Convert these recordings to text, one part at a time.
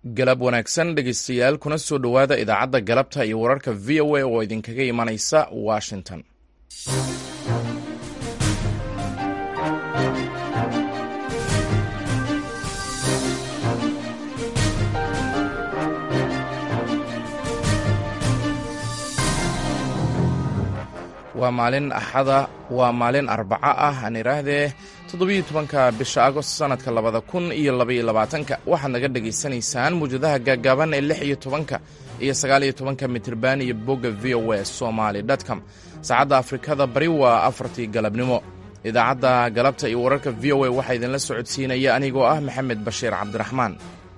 galab wanaagsan dhegeystayaal kuna soo dhowaada idaacadda galabta iyo wararka v o a oo idinkaga imanaysa washington waa maalin axada waa maalin arbaco ah aan idhaahdee toddobiyo tobanka bisha agost sanadka labada kun iyo labaiyo labaatanka waxaad naga dhegaysanaysaan muwjadaha gaagaaban ee lix iyo tobanka iyo sagaaliyo tobanka mitirban iyo bogga v o a somaly com saacadda afrikada bari waa afartii galabnimo idaacadda galabta iyo wararka v o a waxaa idinla socodsiinaya anigoo ah maxamed bashiir cabdiraxmaan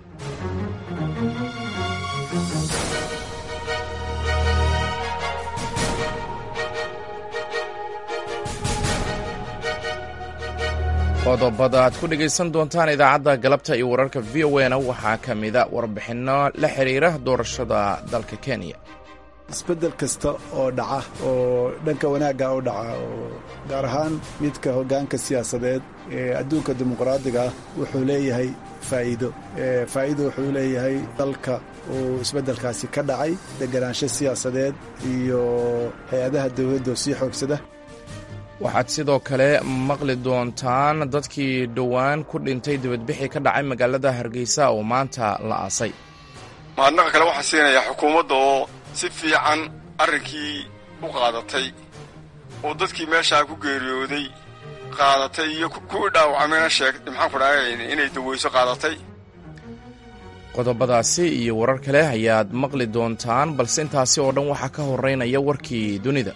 qodobada aad ku dhegaysan doontaan idaacadda galabta iyo wararka v o a na waxaa ka mida warbixinno la xidhiira doorashada dalka kenya isbeddel kasta oo dhaca oo dhanka wanaagga u dhaca oo gaar ahaan midka hoggaanka siyaasadeed ee adduunka dimuqraadiga ah wuxuu leeyahay faa'iido faa'iido wuxuu leeyahay dalka uu isbeddelkaasi ka dhacay deganaansho siyaasadeed iyo hay-adaha dawladda oo sii xoogsada waxaad sidoo kale maqli doontaan dadkii dhowaan ku dhintay dibadbixii ka dhacay magaalada hargeysa oo maanta la aasay mahadnaqa kale waxaa siinayaa xukuumadda oo si fiican arrinkii u qaadatay oo dadkii meeshaa ku geeriyooday qaadatay iyo kuwii dhaawacmayna sheeg maxaan ku dhahay inay daweyso qaadatay qodobadaasi iyo warar kale ayaad maqli doontaan balse intaasi oo dhan waxaa ka horeynaya warkii dunida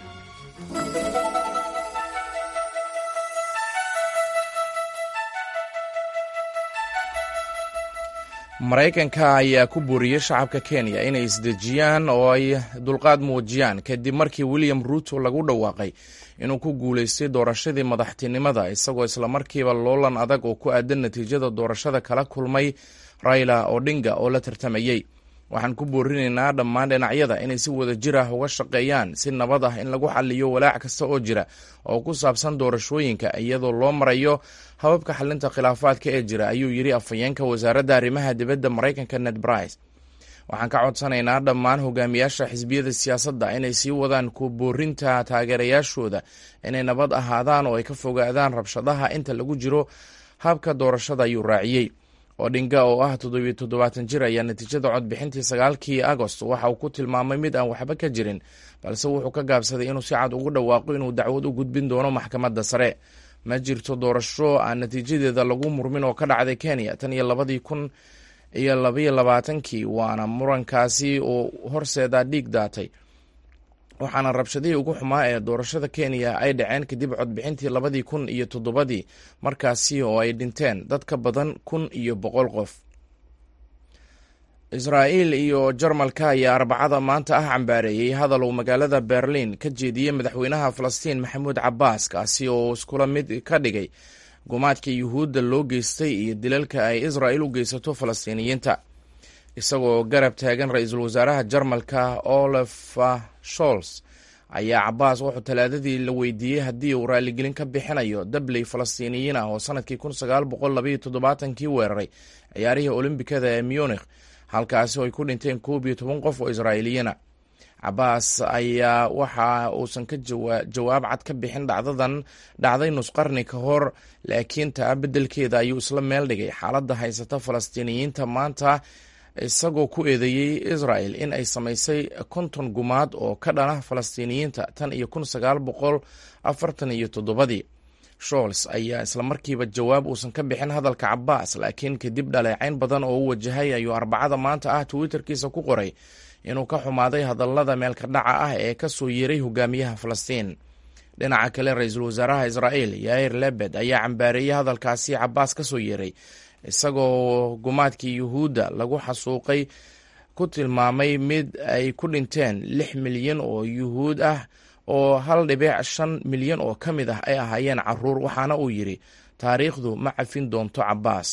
maraykanka ayaa ku booriyey shacabka kenya inay isdejiyaan oo ay dulqaad muujiyaan kadib markii william ruuto lagu dhawaaqay inuu ku guulaystay doorashadii madaxtinimada isagoo islamarkiiba loolan adag oo ku aadan natiijada doorashada kala kulmay raila odinga oo la tartamayey waxaan ku boorinaynaa dhammaan dhinacyada inay si wada jir ah uga shaqeeyaan si nabad ah in lagu xaliyo walaac kasta oo jira oo ku saabsan doorashooyinka iyadoo loo marayo hababka xalinta khilaafaadka ee jira ayuu yidhi afhayeenka wasaaradda arrimaha dibadda maraykanka ned brice waxaan ka codsanaynaa dhammaan hogaamiyaasha xisbiyada siyaasadda inay sii wadaan ku boorinta taageerayaashooda inay nabad ahaadaan oo ay ka fogaadaan rabshadaha inta lagu jiro habka doorashada ayuu raaciyey odhinga oo ah toddobiyo toddobaatan jir ayaa natiijada codbixintii sagaalkii agost waxa uu ku tilmaamay mid aan waxba ka jirin balse wuxuu ka gaabsaday inuu si cad ugu dhawaaqo inuu dacwad u gudbin doono maxkamadda sare ma jirto doorasho aan natiijadeeda lagu murmin oo ka dhacday kenya tan iyo labadii kun iyo labaiyo labaatankii waana murankaasi oo horseeda dhiig daatay waxaana rabshadihii ugu xumaa ee doorashada kenya ay dhaceen kadib codbixintii labadii kun iyo toddobadii markaasi oo ay dhinteen dad ka badan kun iyo boqol qof israa'iil iyo jarmalka ayaa arbacada maanta ah cambaareeyey hadal uu magaalada berlin ka jeediyey madaxweynaha falastiin maxamuud cabaas kaasi oo iskula mid ka dhigay gumaadka yuhuudda loo geystay iyo dilalka ay israa'il u geysato falastiiniyiinta isagoo garab taagan ra-iisul wasaaraha jarmalka olaf sholz ayaa cabaas wuxuu talaadadii la weydiiyey haddii uu raaligelin ka bixinayo dabley falastiiniyiin ah oo sanadkii kun sagaal boqol labaiyo toddobaatankii weeraray ciyaarihii olombikada ee munikh halkaasi oo ay ku dhinteen koob iyo toban qof oo israa'iiliyiina cabaas ayaa waxa uusan ka jawaab cad ka bixin dhacdadan dhacday nusqarni ka hor laakiin taa beddelkeeda ayuu isla meel dhigay xaaladda haysata falastiiniyiinta maanta isagoo ku eedeeyey israel in ay samaysay konton gumaad oo ka dhana falastiiniyiinta tan iyo kun sagaal boqol afartan iyo toddobadii shols ayaa islamarkiiba jawaab uusan ka bixin hadalka cabaas laakiin kadib dhaleecayn badan oo u wajahay ayuu arbacada maanta ah twitterkiisa ku qoray inuu ka xumaaday hadallada meelka dhaca ah ee ka soo yeeray hogaamiyaha falastiin dhinaca kale ra-iisul wasaaraha israel yair lebed ayaa cambaareeyey hadalkaasi cabaas ka soo yeeray isagoo gumaadkii yuhuudda lagu xasuuqay ku tilmaamay mid ay ku dhinteen lix milyan oo yuhuud ah oo hal dhibic shan milyan oo ka mid ah ay ahaayeen caruur waxaana uu yidhi taariikhdu ma cafin doonto cabaas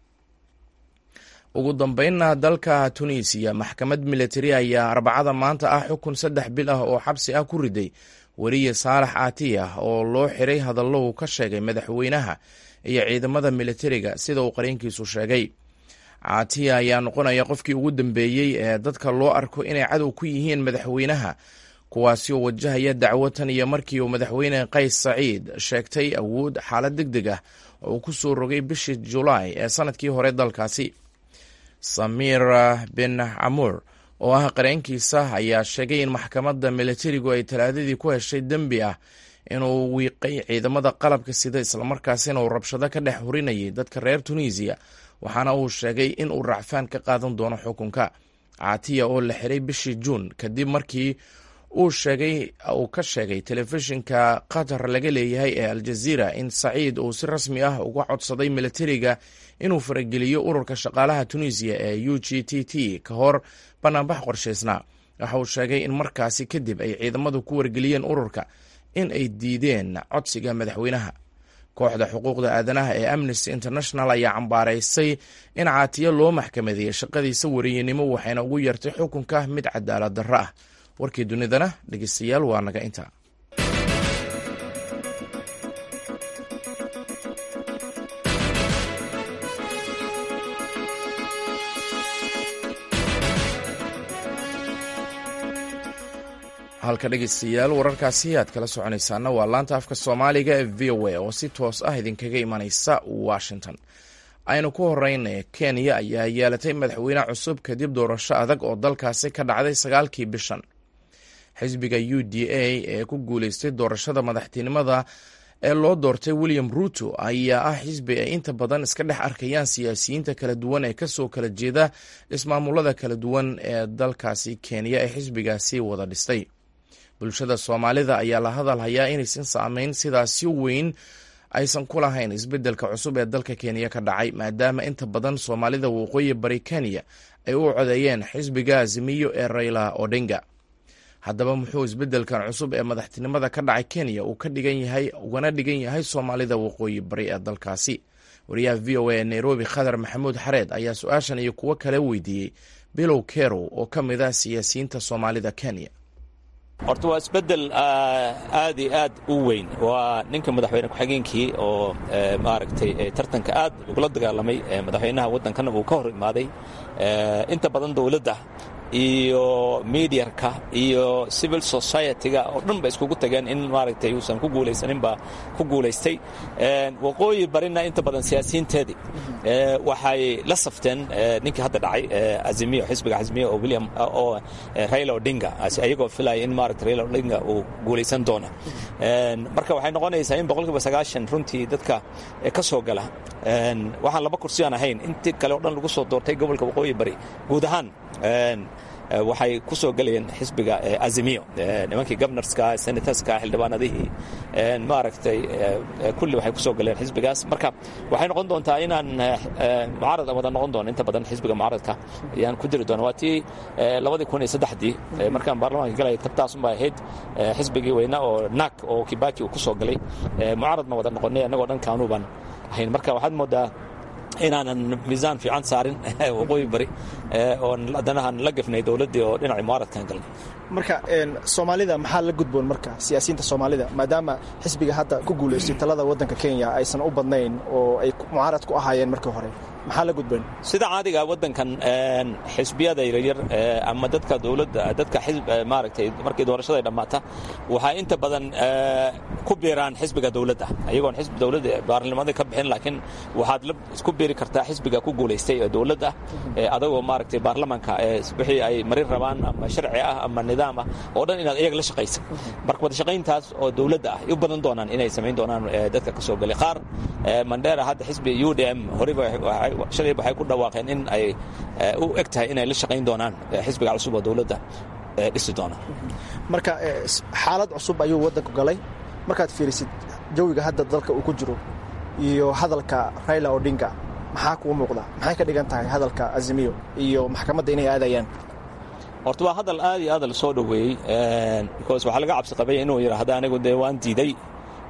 ugu dambeynna dalka tunisiya maxkamad militari ayaa arbacada maanta ah xukun saddex bil ah oo xabsi ah ku riday weriye saalax aatiyah oo loo xiray hadallo uu ka sheegay madaxweynaha iyo ciidamada militariga sida uu qareenkiisu sheegay caatiya ayaa noqonaya qofkii ugu dambeeyey ee dadka loo arko inay cadow ku yihiin madaxweynaha kuwaasi oo wajahaya dacwo tan iyo markii uu madaxweyne qays saciid sheegtay awood xaalad deg deg ah oo uu ku soo rogay bishii julaay ee sanadkii hore dalkaasi samir bin camuur oo ah qareenkiisa ayaa sheegay in maxkamadda milatarigu ay talaadadii ku heshay dembi ah inuu wiiqay ciidamada qalabka sida islamarkaasina uu rabshado ka dhex hurinayay dadka reer tunisiya waxaana uu sheegay in uu racfaan ka qaadan doono xukunka caatiya oo la xiray bishii juun kadib markii uu sheegay uu ka sheegay telefishinka qatar laga leeyahay ee aljaziira in saciid uu si rasmi ah uga codsaday milatariga inuu farageliyo ururka shaqaalaha tunisiya ee u g t t ka hor banaanbax qorshaysnaa waxa uu sheegay in markaasi kadib ay ciidamadu ku wargeliyeen ururka in ay diideen codsiga madaxweynaha kooxda xuquuqda aadanaha ee amnesty international ayaa cambaaraysay in caatiyo loo maxkamadeeyey shaqadiisa wariyenimo waxayna ugu yartay xukunka mid cadaalad darro ah warkii dunidana dhegeystayaal waa naga intaa halka dhegeystayaal wararkaasi aad kala soconaysaana waa laanta afka soomaaliga ee v o a oo si toos ah idinkaga imanaysa washington aynu ku horeyna kenya ayaa yeelatay madaxweyne cusub kadib doorasho adag oo dalkaasi ka dhacday sagaalkii bishan xisbiga u d a ee ku guuleystay doorashada madaxtinimada ee loo doortay william ruto ayaa ah xisbi ay inta badan iska dhex arkayaan siyaasiyiinta kala duwan ee kasoo kala jeeda ismaamulada kala duwan ee dalkaasi kenya ee xisbigaasi wada dhistay bulshada soomaalida ayaa la hadal hayaa inaysan saameyn sidaasi weyn aysan ku lahayn isbeddelka cusub ee dalka kenya ka dhacay maadaama inta badan soomaalida waqooyi bari kenya ay u codeeyeen xisbiga azimiyo ee rayla odinga haddaba muxuu isbeddelkan cusub ee madaxtinimada ka dhacay kenya uu ka dhigan yahay ugana dhigan yahay soomaalida waqooyi bari ee dalkaasi wariyaha v o a ee nairobi khadar maxamuud xareed ayaa su-aashan iyo kuwo kale weydiiyey bilow kerow oo ka mid ah siyaasiyiinta soomaalida kenya horta waa isbeddel aad iyo aad u weyn waa ninka madaxweyne ku-xigeenkii oo maaragtay tartanka aad ugula dagaalamay madaxweynaha waddankana uu ka hor imaaday inta badan dowladda iyo mediarka iyo civil society-ga oo dhan ba iskugu tageen in maaragtay uusan ku guulaysaninba ku guulaystay waqooyi barina inta badan siyaasiyiinteedii waxay la safteen ninkii hadda dhacay azimiyo xisbiga azimiyo oo william oo raila odinga ayagoo filaya in maaragtay raila odinga uu guulaysan doono marka waxay noqonaysaa in boqolkiiba sagaashan runtii dadka ka soo gala waxaan laba kursi aan ahayn intii kale o dhan lagu soo doortay gobolka waqooyi bari guud ahaan waxay ku soo gelayeen xisbiga azimiyo nimankii gobnorska senatorska xildhibaanadihii maaragtay kulli waxay ku soo galeen xisbigaas marka waxay noqon doontaa inaan mucaarad wada noqon doono inta badan xisbiga mucaaradka ayaan ku jiri doona waa tii labadii kun iyo saddexdii markaan baarlamaanka galaya tabtaasunbaa ahayd xisbigii weyna oo nak oo kibaki uu ku soo galay mucaaradna wada noqonay annagoo dhan kaanuu baan ahayn marka waxaad moodaa inaanan miisaan fiican saarin waqooyi bari oon haddanahan la gafnay dowladdii oo dhinacii mucaaradkan galnay marka soomaalida maxaa la gudboon marka siyaasiyiinta soomaalida maadaama xisbiga hadda ku guulaystay talada waddanka kenya aysan u badnayn oo ay mucaarad ku ahaayeen markii hore maxaa la gudboon sida caadiga waddankan xisbiyada yaryar ama dadka dowladda dadka maaragtay markii doorashada dhammaata waxaa inta badan ku biiraan xisbiga dowladda ayagoon xisbi dowladda baarlamada ka bixin laakiin waxaad isku biiri kartaa xisbiga ku guulaystay ee dowladda adagoo maaragtay baarlamaanka wixii ay marin rabaan ama sharci ah ama nidaam ah oo dhan inaad iyaga la shaqaysa marka wada shaqayntaas oo dowladda ah u badan doonaan inay samayn doonaan dadka ka soo galay qaar mandera hadda xisbi u d m horeyba shalay waxay ku dhawaaqeen in ay u eg tahay inay la shaqayn doonaan xisbiga cusub oo dowladda dhisi doona marka xaalad cusub ayuu waddanku galay markaad fiirisid jawiga hadda dalka uu ku jiro iyo hadalka raila odinga maxaa kuu muuqda maxay ka dhigan tahay hadalka azimiyo iyo maxkamadda inay aadayaan horta waa hadal aad iyo aad la soo dhoweeyey because waxaa laga cabsi qabay inuu yidhaahdo anigu dee waan diiday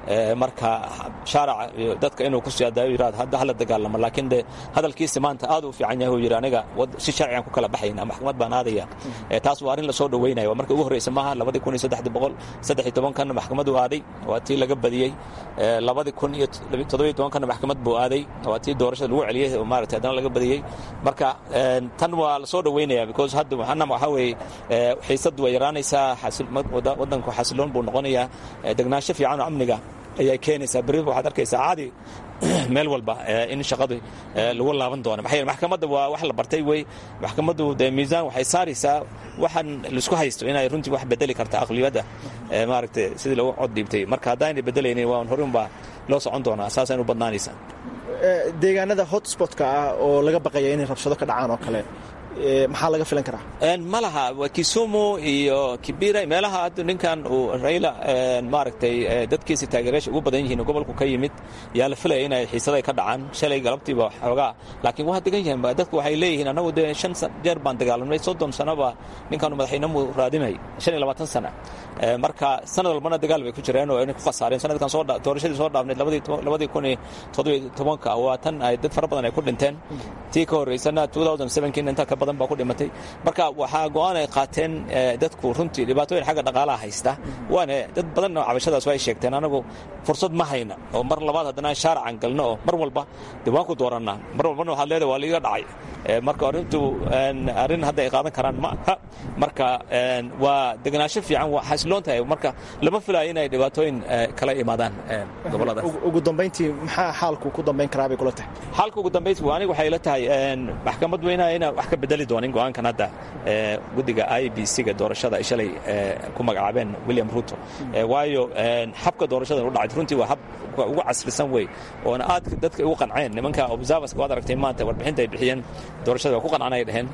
marka shaaraca iyo dadka inuu ku siyaadayo yirahdo hadda hala dagaalamo laakiin de hadalkiisa maanta aad u fiican yahay uu yidhi aniga si sharcigan ku kala baxayna maxkamad baan aadaya taas waa arrin lasoo dhaweynaya marka ugu horreysa maaha labadii kun iyo saddexdii boqol saddex iyo tobankanna maxkamaduu aaday waa tii laga badiyey labadii kun iyo toddobiyo tobankanna maxkamad buu aaday waa tii doorashada lagu celiyey oo maaragtay haddana laga badiyey marka tan waa lasoo dhaweynaya because hadda waxaana waxaa weeye xiisadu way yaraanaysaa waddanku xasiloon buu noqonayaa degnaansho fiican oo amniga ayay keenaysaa berri waxaad arkaysaa caadi meel walba in shaqadii lagu laaban doono maxaa yeele maxkamadda waa wax la bartay wey maxkamaddu dee miisaan waxay saaraysaa waxaan laisku haysto inay runtii wax bedeli karta aqliyadda maaragtay sidii lagu cod dhiibtay marka haddaanay bedelaynin waa horun baa loo socon doonaa saasaynu badnaanaysaa deegaanada hotspotka ah oo laga baqaya inay rabshado ka dhacaan oo kale maxaa laga filan karaa ma laha kisumu iyo kibira meelaha hadda ninkan uu rayla maaragtay dadkiisa taageerayaasha ugu badan yihiin gobolku ka yimid yaa la filaya inay xiisaday ka dhacaan shalay galabtiiba xoogaa laakiin waa degan yihiin dadku waxay leeyihiin annagu dee shan jeer baan dagaalamnay soddon sanoba ninkaanu madaxweynemu raadinay shan iyo labaatan sana marka sanad walbana dagaal bay ku jireen oo inay ku khasaareen sanadkan soo doorashadii soo dhaafneed labadii kun iyo toddobiyo tobanka waa tan ay dad fara badan ay ku dhinteen tii ka horreysana two thousand sevenkiin inta ka badan baa ku dhimatay marka waxaa go-aan ay qaateen dadku runtii dhibaatooyin xagga dhaqaalaha haysta waana dad badanna cabashadaas ay sheegteen anagu fursad ma hayna oo mar labaad haddana shaaracan galno oo mar walba dee waan ku doorannaa mar walbana waxaad leedahay waa liiga dhacay marka arrintu arrin hadda ay qaadan karaan ma aha marka waa degenaansho fiican waa xasiloon tahay marka lama filayo inay dhibaatooyin kala imaadaan gobolladaas ugu dambayntii maxaa xaalku ku dambayn karaa bay kula tahay xaalka ugu dambayntii aniga waxay la tahay maxkamad weynaha inaan wax ka bedeli doonin go-aankan hadda guddiga i b c-ga doorashada ay shalay ku magacaabeen william ruto waayo habka doorashada u dhacay runtii waa hab ugu casrisan wey oona aad dadka ugu qanceen nimanka observerska waad aragtay maanta warbixinta ay bixiyeen doorashada waa ku qancaan ay dhaheen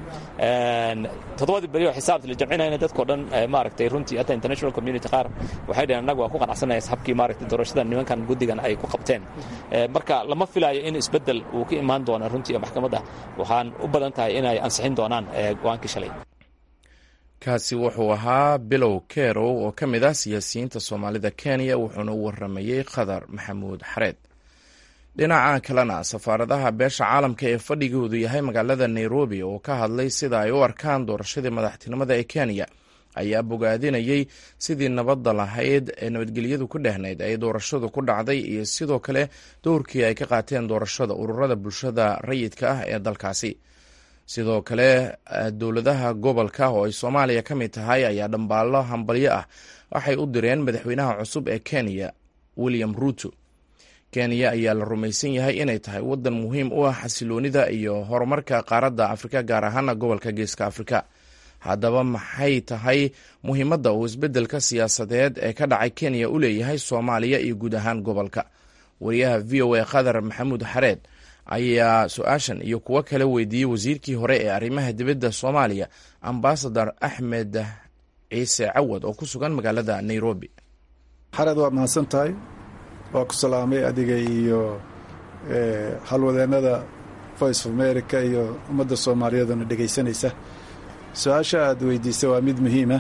toddobadii beri oo xisaabta la jamcinayna dadkao dhan maaragtay runtii hatta international community qaar waxay dhaheen annaga waa ku qanacsanaya habkii maaragtay doorashada nimankan guddigan ay ku qabteen marka lama filayo in isbeddel uu ka imaan doono runtii maxkamadda waxaan u badan tahay inay ansixin doonaan go-aankii shalay kaasi wuxuu ahaa bilow kerow oo ka mid ah siyaasiyiinta soomaalida kenya wuxuuna u waramayey khadar maxamuud xareed dhinaca kalena safaaradaha beesha caalamka ee fadhigoodu yahay magaalada nairobi oo ka hadlay sida ay u arkaan doorashadii madaxtinimada ee kenya ayaa bogaadinayey sidii nabadda lahayd ee nabadgelyadu ku dhehnayd ay doorashadu ku dhacday iyo sidoo kale dowrkii ay ka qaateen doorashada ururada bulshada rayidka ah ee dalkaasi sidoo kale dowladaha gobolka oo ay soomaaliya ka mid tahay ayaa dhambaallo hambalyo ah waxay u direen madaxweynaha cusub ee kenya william ruto kenya ayaa la rumaysan yahay inay tahay waddan muhiim u ah xasiloonida iyo horumarka qaaradda afrika gaar ahaana gobolka geeska afrika haddaba maxay tahay muhiimadda uu isbeddelka siyaasadeed ee ka dhacay kenya u leeyahay soomaaliya iyo guud ahaan gobolka wariyaha v o a khadar maxamuud xareed ayaa su-aashan iyo kuwo kale weydiiyey wasiirkii hore ee arrimaha dibadda soomaaliya ambasador axmed ciise cawad oo ku sugan magaalada nairobi xareed waa mahadsan tahay waa ku salaamay adiga iyo halwadeennada voice of america iyo ummadda soomaaliyeeduna dhegaysanaysa su-aasha aad weydiisay waa mid muhiima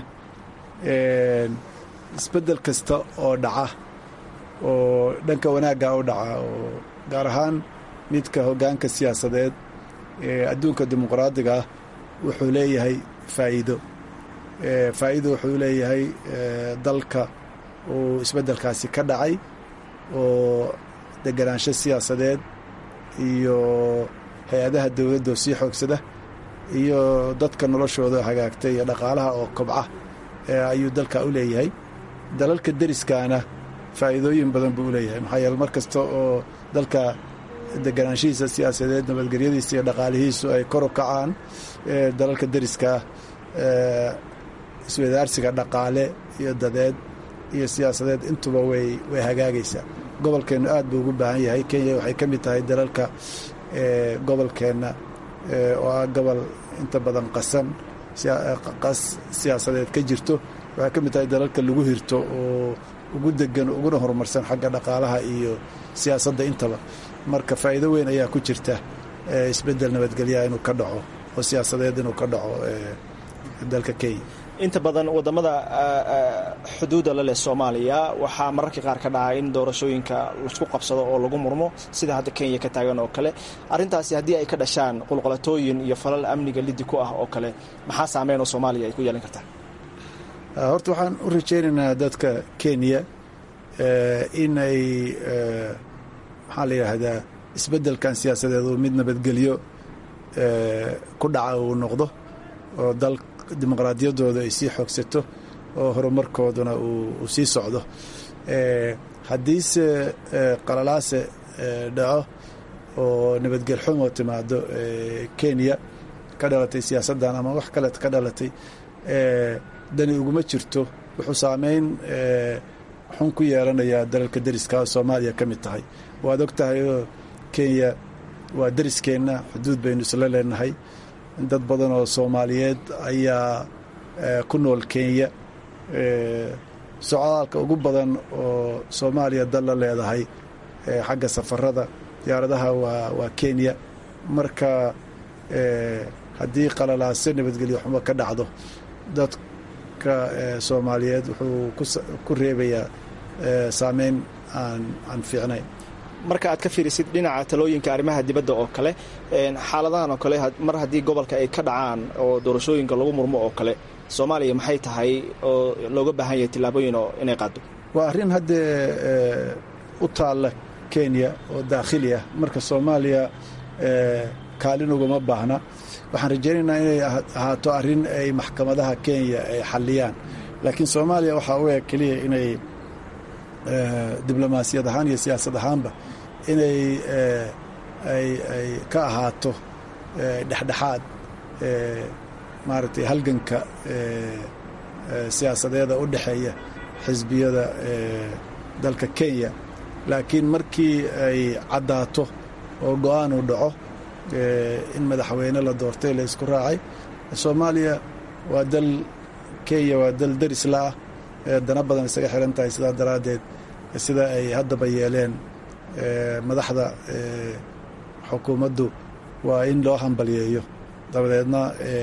isbeddel kasta oo dhaca oo dhanka wanaagga u dhaca oo gaar ahaan midka hoggaanka siyaasadeed ee adduunka dimuqraadiga ah wuxuu leeyahay faa'iido faa'iido wuxuu leeyahay dalka uu isbeddelkaasi ka dhacay oo deganaansho siyaasadeed iyo hay-adaha dowladda oo sii xoogsada iyo dadka noloshooda hagaagtay iyo dhaqaalaha oo kobca ayuu dalka u leeyahay dalalka deriskaana faa'iidooyin badan buu u leeyahay maxaa yeele mar kasta oo dalka deganaanshihiisa siyaasadeed nabadgelyadiisa iyo dhaqaalihiisu ay kor u kacaan dalalka deriskaa iswadaarsiga dhaqaale iyo dadeed iyo siyaasadeed intuba way way hagaagaysaa gobolkeennu aad buu ugu baahan yahay kenya waxay ka mid tahay dalalka gobolkeenna oo ah gobol inta badan qasan qas siyaasadeed ka jirto waxay ka mid tahay dalalka lagu hirto oo ugu degan uguna horumarsan xagga dhaqaalaha iyo siyaasadda intaba marka faa'iido weyn ayaa ku jirta isbeddel nabadgelyaha inuu ka dhaco oo siyaasadeed inuu ka dhaco dalka kenya inta badan wadamada xuduudda la leh soomaaliya waxaa mararka qaar ka dhaca in doorashooyinka laisku qabsado oo lagu murmo sida hadda kenya ka taagan oo kale arrintaasi haddii ay ka dhashaan qulqolatooyin iyo falal amniga lidi ku ah oo kale maxaa saameyn oo soomaaliya ay ku yeelan kartaa horta waxaan u rajaynaynaa dadka kenya in ay maxaa la yidhaahdaa isbeddelkan siyaasadeed uu mid nabadgelyo ku dhaca uu noqdo oo dal dimuqraadiyaddooda ay sii xoogsato oo horumarkooduna uu sii socdo haddiise qalalaase dhaco oo nabadgel xumo timaado kenya ka dhalatay siyaasaddan ama wax kale ka dhalatay dani uguma jirto wuxuu saameyn xun ku yeelanayaa dalalka deriska oo soomaaliya ka mid tahay waad og tahay oo kenya waa deriskeenna xuduud baynu isla leenahay dad badan oo soomaaliyeed ayaa ku nool kenya socdaalka ugu badan oo soomaaliya dal la leedahay xagga safarada diyaaradaha waa waa kenya marka haddii qalalaaso nabadgelyo xumo ka dhacdo dadka soomaaliyeed wuxuu ku reebayaa saameyn aan aan fiicnayn marka aad ka fiirisid dhinaca talooyinka arrimaha dibadda oo kale xaaladahan oo kale mar haddii gobolka ay ka dhacaan oo doorashooyinka lagu murmo oo kale soomaaliya maxay tahay oo looga baahan yahay tillaabooyin oo inay qaado waa arrin haddee u taalla kenya oo daakhili ah marka soomaaliya kaalin ugama baahna waxaan rajaynaynaa inay ahaato arrin ay maxkamadaha kenya ay xalliyaan laakiin soomaaliya waxaa u eg keliya inay diblomaasiyad ahaan iyo siyaasad ahaanba inay ay ay ka ahaato dhexdhexaad maaragtay halganka siyaasadeeda u dhexeeya xisbiyada dalka kenya laakiin markii ay caddaato oo go-aan uu dhaco in madaxweyne la doortay la isku raacay soomaaliya waa dal kenya waa dal derisla ah dana badan isaga xiran tahay sidaa daraaddeed sida ay haddaba yeeleen madaxda xukuumaddu waa in loo hambalyeeyo dabadeedna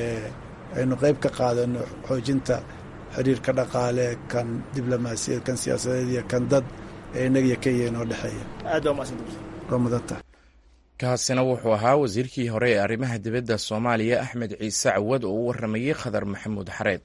aynu qayb ka qaadano xoojinta xiriirka dhaqaale kan diblomaasiyad kan siyaasadeed iyo kan dad ee innaga iyo kenya inoo dhexeeya aad baa umahadsan waa mudanta kaasina wuxuu ahaa wasiirkii hore ee arrimaha dibadda soomaaliya axmed ciise cawad oo u waramayey khadar maxamuud xareed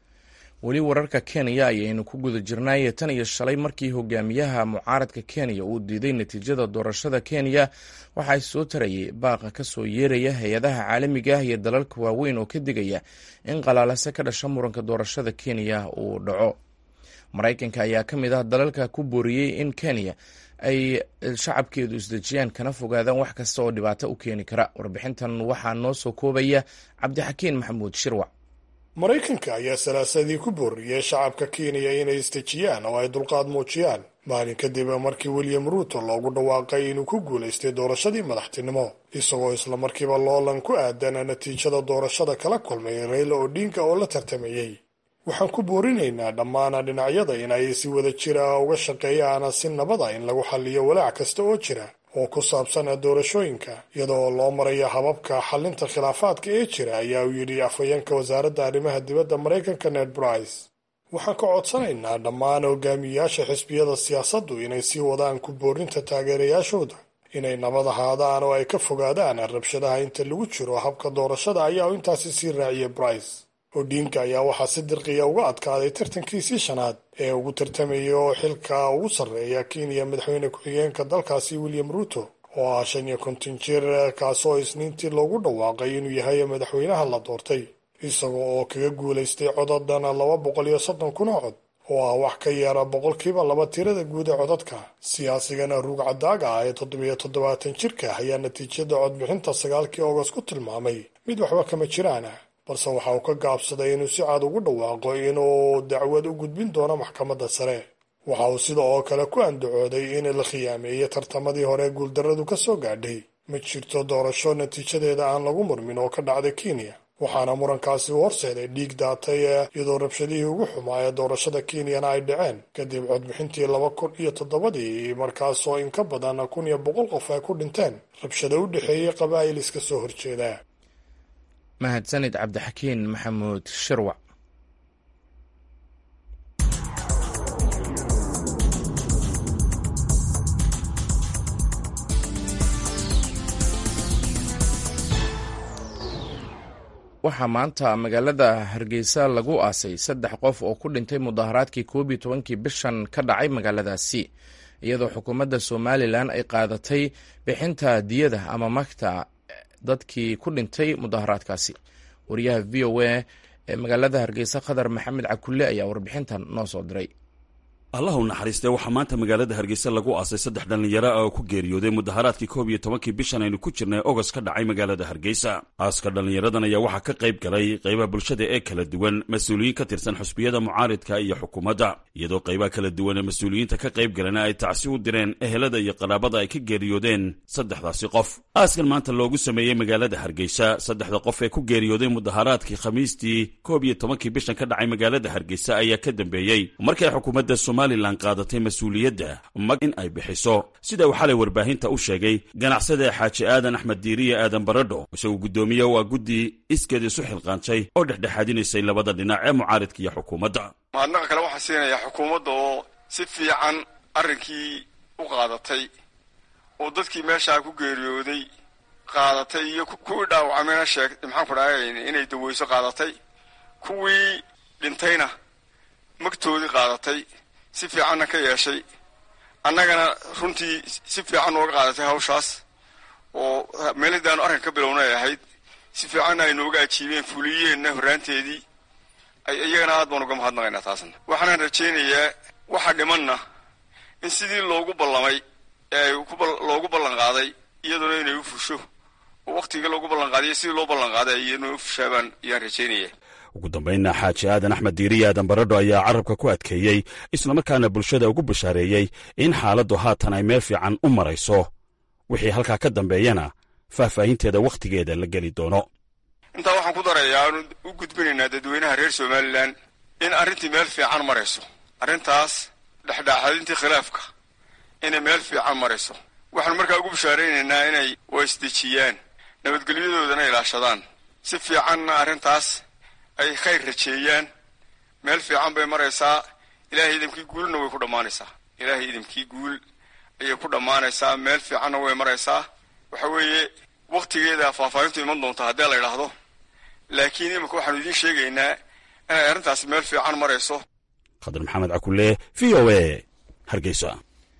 weli wararka kenya ayaynu ku guda jirnay tan iyo shalay markii hogaamiyaha mucaaradka kenya uu diiday natiijada doorashada kenya waxaa soo tarayay baaqa ka soo yeeraya hay-adaha caalamiga ah iyo dalalka waaweyn oo ka digaya in qalaalase ka dhasha muranka doorashada kenya uu dhaco maraykanka ayaa ka mid ah dalalka ku booriyey in kenya ay shacabkeedu isdejiyaan kana fogaadaan wax kasta oo dhibaato u keeni kara warbixintan waxaa noo soo koobaya cabdixakiin maxamuud shirwac maraykanka ayaa salaasadii ku booriyey shacabka kenya inay isdejiyaan oo ay dulqaad muujiyaan maalin kadib markii william ruuto loogu dhawaaqay inuu ku guulaystay doorashadii madaxtinimo isagoo islamarkiiba loolan ku aadan natiijada doorashada kala kulmay rayla odinga oo la tartamayey waxaan ku boorinaynaa dhammaan dhinacyada in ay si wada jira uga shaqeeyaan si nabada in lagu xalliyo walaac kasta oo jira oo ku saabsan doorashooyinka iyadoo loo maraya hababka xalinta khilaafaadka ee jira ayaa uu yidhi afhayeenka wasaaradda arrimaha dibadda maraykanka ned brice waxaan ka codsanaynaa dhammaan hogaamiyayaasha xisbiyada siyaasaddu inay sii wadaan ku boorinta taageerayaashooda inay nabad ahaadaan oo ay ka fogaadaan rabshadaha inta lagu jiro habka doorashada ayaa intaasi sii raaciyay brice odinka ayaa waxaa si dirqiya uga adkaaday tartankiisii shanaad ee ugu tartamayay oo xilka ugu sarreeya kenya madaxweyne ku-xigeenka dalkaasi william ruuto oo ah shan iyo konton jir kaasoo isniintii loogu dhawaaqay inuu yahay madaxweynaha la doortay isaga oo kaga guulaystay codadan laba boqol iyo soddon kun oo cod oo ah wax ka yara boqolkiiba laba tirada guud ee codadka siyaasigana ruug cadaaga ah ee toddobiyo toddobaatan jirka ayaa natiijada codbixinta sagaalkii ogost ku tilmaamay mid waxba kama jiraana balse waxa uu ka gaabsaday inuu si cad ugu dhawaaqo inuu dacwad u gudbin doono maxkamadda sare waxa uu sida oo kale ku andacooday in la khiyaameeyey tartamadii hore guuldarradu ka soo gaadhay ma jirto doorasho natiijadeeda aan lagu murmin oo ka dhacday kenya waxaana murankaasi u horseeday dhiig daatay iyadoo rabshadihii ugu xumaa ee doorashada kenyana ay dhaceen kadib codbixintii laba kun iyo toddobadii markaasoo in ka badan kun iyo boqol qof ay ku dhinteen rabshado u dhexeeyey qabaa'il iska soo horjeeda mahadsanid cabdixakiin maxamuud shirwac waxaa maanta magaalada hargeysa lagu aasay saddex qof oo ku dhintay mudaharaadkii koob iyo tobankii bishan ka dhacay magaaladaasi iyadoo xukuumadda somalilan ay qaadatay bixinta diyada ama magta dadkii ku dhintay mudaharaadkaasi wariyaha v o a ee magaalada hargeysa khadar maxamed cakulle ayaa warbixintan noo soo diray allahu naxariistee waxaa maanta magaalada hargeysa lagu aasay saddex dhallinyaro ah oo ku geeriyooday mudaharaadkii koob iyo tobankii bishan aynu ku jirnay ogos ka dhacay magaalada hargeysa aaska dhallinyaradan ayaa waxaa ka qayb galay qaybaha bulshada ee kala duwan mas-uuliyiin ka tirsan xusbiyada mucaaridka iyo xukuumadda iyadoo qaybaha kala duwan ee mas-uuliyiinta ka qayb galana ay tacsi u direen ehelada iyo qaraabada ay ka geeriyoodeen saddexdaasi qof aaskan maanta loogu sameeyey magaalada hargeysa saddexda qof ee ku geeriyooday mudaharaadkii khamiistii koob iyo tobankii bishan ka dhacay magaalada hargeysa ayaa ka dambeeyey markay xukuumadda somalilan qaadatay mas-uuliyadda mag in ay bixiso sida uu xalay warbaahinta u sheegay ganacsada xaaji aadan axmed diiriye aadan baradho isagoo guddoomiye waa guddi iskeed isu xilqaantay oo dhexdhexaadinaysay labada dhinac ee mucaaridka iyo xukuumadda mahadnaqa kale waxaa siinayaa xukuumadda oo si fiican arrinkii u qaadatay oo dadkii meeshaa ku geeriyooday qaadatay iyo kuwii dhaawacmayna sheeg maxaanku dhahay inay daweyso qaadatay kuwii dhintayna magtoodii qaadatay si fiicanna ka yeeshay annagana runtii si fiican nooga qaadatay hawshaas oo meelidaanu arrinka ka bilownay ahayd si fiicanna ay nooga ajiibeen fuliyeenna horraanteedii iyagana aad baan uga mahadnaqaynaa taasna waxaanaan rajaynayaa waxa dhimanna in sidii loogu ballamay ee loogu ballan qaaday iyaduna inay u fusho oo wakhtigii loogu ballan qaadiyo sidii loo ballan qaaday iyaduna u fushaabaan ayaan rajaynaya ugu dambaynna xaaji aadan axmed diiriye aadan baradho ayaa carabka ku adkeeyey islamarkaana bulshada ugu bashaareeyey in xaaladdu haatan ay meel fiican u marayso wixii halkaa ka dambeeyana faahfaahinteeda wakhtigeeda la geli doono intaa waxaan ku darayaa aanu u gudbinaynaa dadweynaha reer somalilan in arrintii meel fiican marayso arrintaas dhexdhexaadintii khilaafka inay meel fiican marayso waxaanu markaa ugu bashaaraynaynaa inay waisdejiyaan nabadgelyadoodana ilaashadaan si fiicanna arrintaas ay khayr rajeeyaan meel fiican bay maraysaa ilaahay idamkii guulna way ku dhammaanaysaa ilaahay idamkii guul ayay ku dhammaanaysaa meel fiicanna way maraysaa waxa weeye wakhtigeeda faahfaahintu iman doonta haddii la idhaahdo laakiin imika waxaanu idiin sheegaynaa inay arrintaasi meel fiican marayso khadar maxamed cakulle v o a hargeysa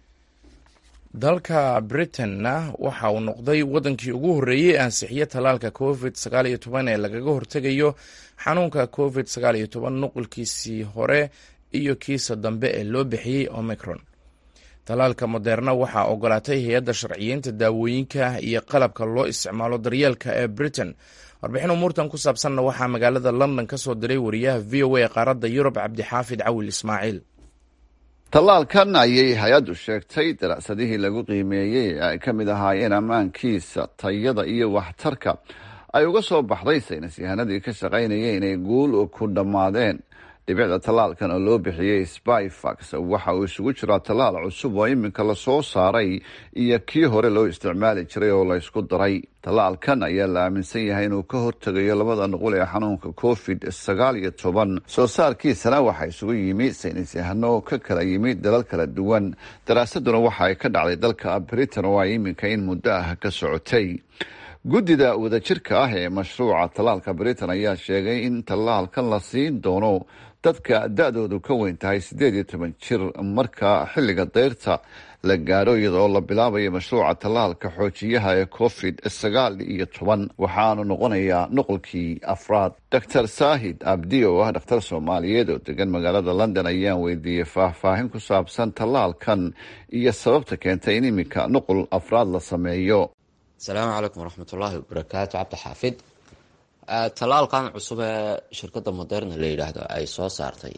dalka britainna waxa uu noqday waddankii ugu horreeyey ee ansixiye tallaalka covid sagaal iyo toban ee lagaga hortegayo xanuunka covid sagaal iyo toban nuqulkiisii hore iyo kiisa dambe ee loo bixiyey omicron tallaalka moderna waxaa ogolaatay hay-adda sharciyeynta daawooyinka iyo qalabka loo isticmaalo daryeelka ee britain warbixin umuurtan ku saabsanna waxaa magaalada london ka soo diray wariyaha v o a ee qaaradda yurub cabdixaafid cawil ismaaciil tallaalkan ayay hay-addu sheegtay daracsadihii lagu qiimeeyey ee ay ka mid ahaayeen ammaankiisa tayada iyo waxtarka ay uga soo baxday saynis yahanadii ka shaqaynayay inay guul ku dhammaadeen dhibicda tallaalkan oo loo bixiyey spyfax waxa uu isugu jiraa tallaal cusub oo iminka lasoo saaray iyo kii hore loo isticmaali jiray oo laysku daray tallaalkan ayaa la aaminsan yahay inuu ka hortegayo labada nuqul ee xanuunka covid sagaal iyo toban soo saarkiisana waxaa isugu yimi saynis yahano ka kala yimi dalal kala duwan daraasaduna waxa ay ka dhacday dalka britain oo ay iminka in muddo ah ka socotay guddida wadajirka ah ee mashruuca tallaalka britain ayaa sheegay in tallaalkan la siin doono dadka da-doodu ka weyn tahay siddeed iyo toban jir marka xilliga dayrta la gaadho iyadaoo la bilaabayo mashruuca tallaalka xoojiyaha ee covid sagaal iyo toban waxaanu noqonayaa nuqulkii afraad doctor saahid abdi oo ah dhakhtar soomaaliyeed oo degan magaalada london ayaan weydiiyey faahfaahin ku saabsan tallaalkan iyo sababta keentay in iminka nuqul afraad la sameeyo asalaamu calaykum waraxmatullaahi wabarakaatu cabdi xaafid tallaalkan cusub ee shirkadda moderna la yidhaahdo ay soo saartay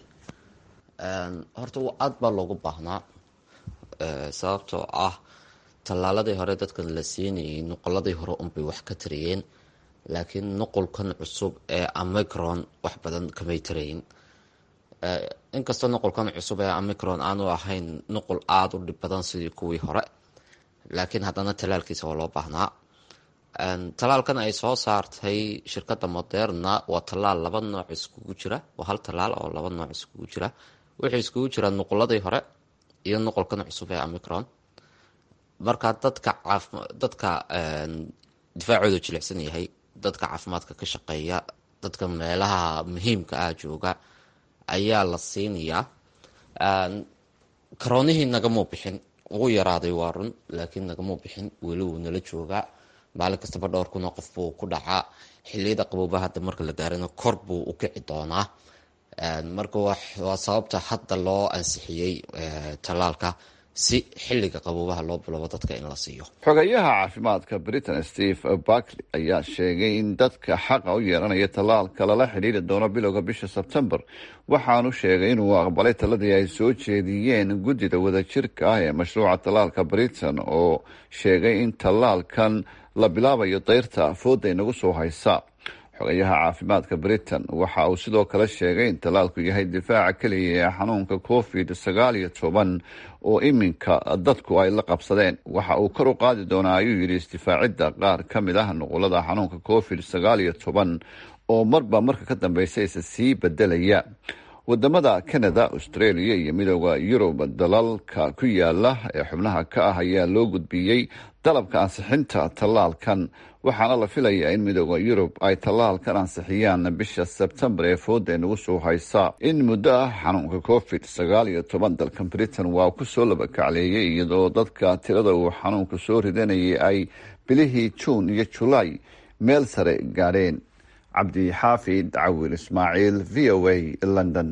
horta aada baa loogu baahnaa sababtoo ah tallaaladii hore dadkan la siinayay nuqoladii hore unbay wax ka tarayeen laakiin nuqulkan cusub ee amicron wax badan kamay tarayin inkastoo nuqulkan cusub ee amicron aanu ahayn nuqul aada u dhib badan sidii kuwii hore laakiin haddana tallaalkiisa waa loo baahnaa tallaalkan ay soo saartay shirkadda moderna waa tallaal laba nooc iskugu jira waa hal tallaal oo laba nooc iskugu jira wuxuu iskugu jiraa nuquladii hore iyo nuqulkan cusub ee amicron marka dadka dadka difaacooda jilicsan yahay dadka caafimaadka ka shaqeeya dadka meelaha muhiimka ah jooga ayaa la siinayaa karoonihii nagamuu bixin ugu yaraaday waa run laakiin nagamuu bixin weli wuu nala joogaa maalin kastaba dhowr kunoo qof buu ku dhacaa xiliyada qabooba hadda marka la gaarana kor buu u kici doonaa marka waa sababta hadda loo ansixiyey tallaalka si xilliga qaboobaha loo bilowbo dadka in la siiyo xogayaha caafimaadka britain steve barkley ayaa sheegay in dadka xaqa u yeelanaya tallaalka lala xidhiiri doono bilowga bisha sebtembar waxaanu sheegay inuu aqbalay taladii ay soo jeediyeen guddida wadajirka ah ee mashruuca tallaalka britain oo sheegay in tallaalkan la bilaabayo dayrta fooda inagu soo haysa xogayaha caafimaadka britain waxa uu sidoo kale sheegay in tallaalku yahay difaaca keliya ee xanuunka covid sagaal iyo toban oo iminka dadku ay la qabsadeen waxa uu kor u qaadi doonaa ayuu yidhi isdifaacidda qaar ka mid ah nuqulada xanuunka covid sagaal iyo toban oo marba marka ka dambeysa isa sii bedelaya wadamada canada australia iyo midooda yurub dalalka ku yaala ee xubnaha ka ah ayaa loo gudbiyey dalabka ansixinta tallaalkan waxaana la filayaa in midooda yurub ay tallaalkan ansixiyaan bisha sebtembar ee fooda nagu soo haysa in muddo ah xanuunka covid sagaal iyo toban dalkan britain waa kusoo labakacleeyay iyadoo dadka tirada uu xanuunka soo ridanayay ay bilihii juun iyo julaay meel sare gaadheen cabdi xaafid cawil ismaaciil v o a london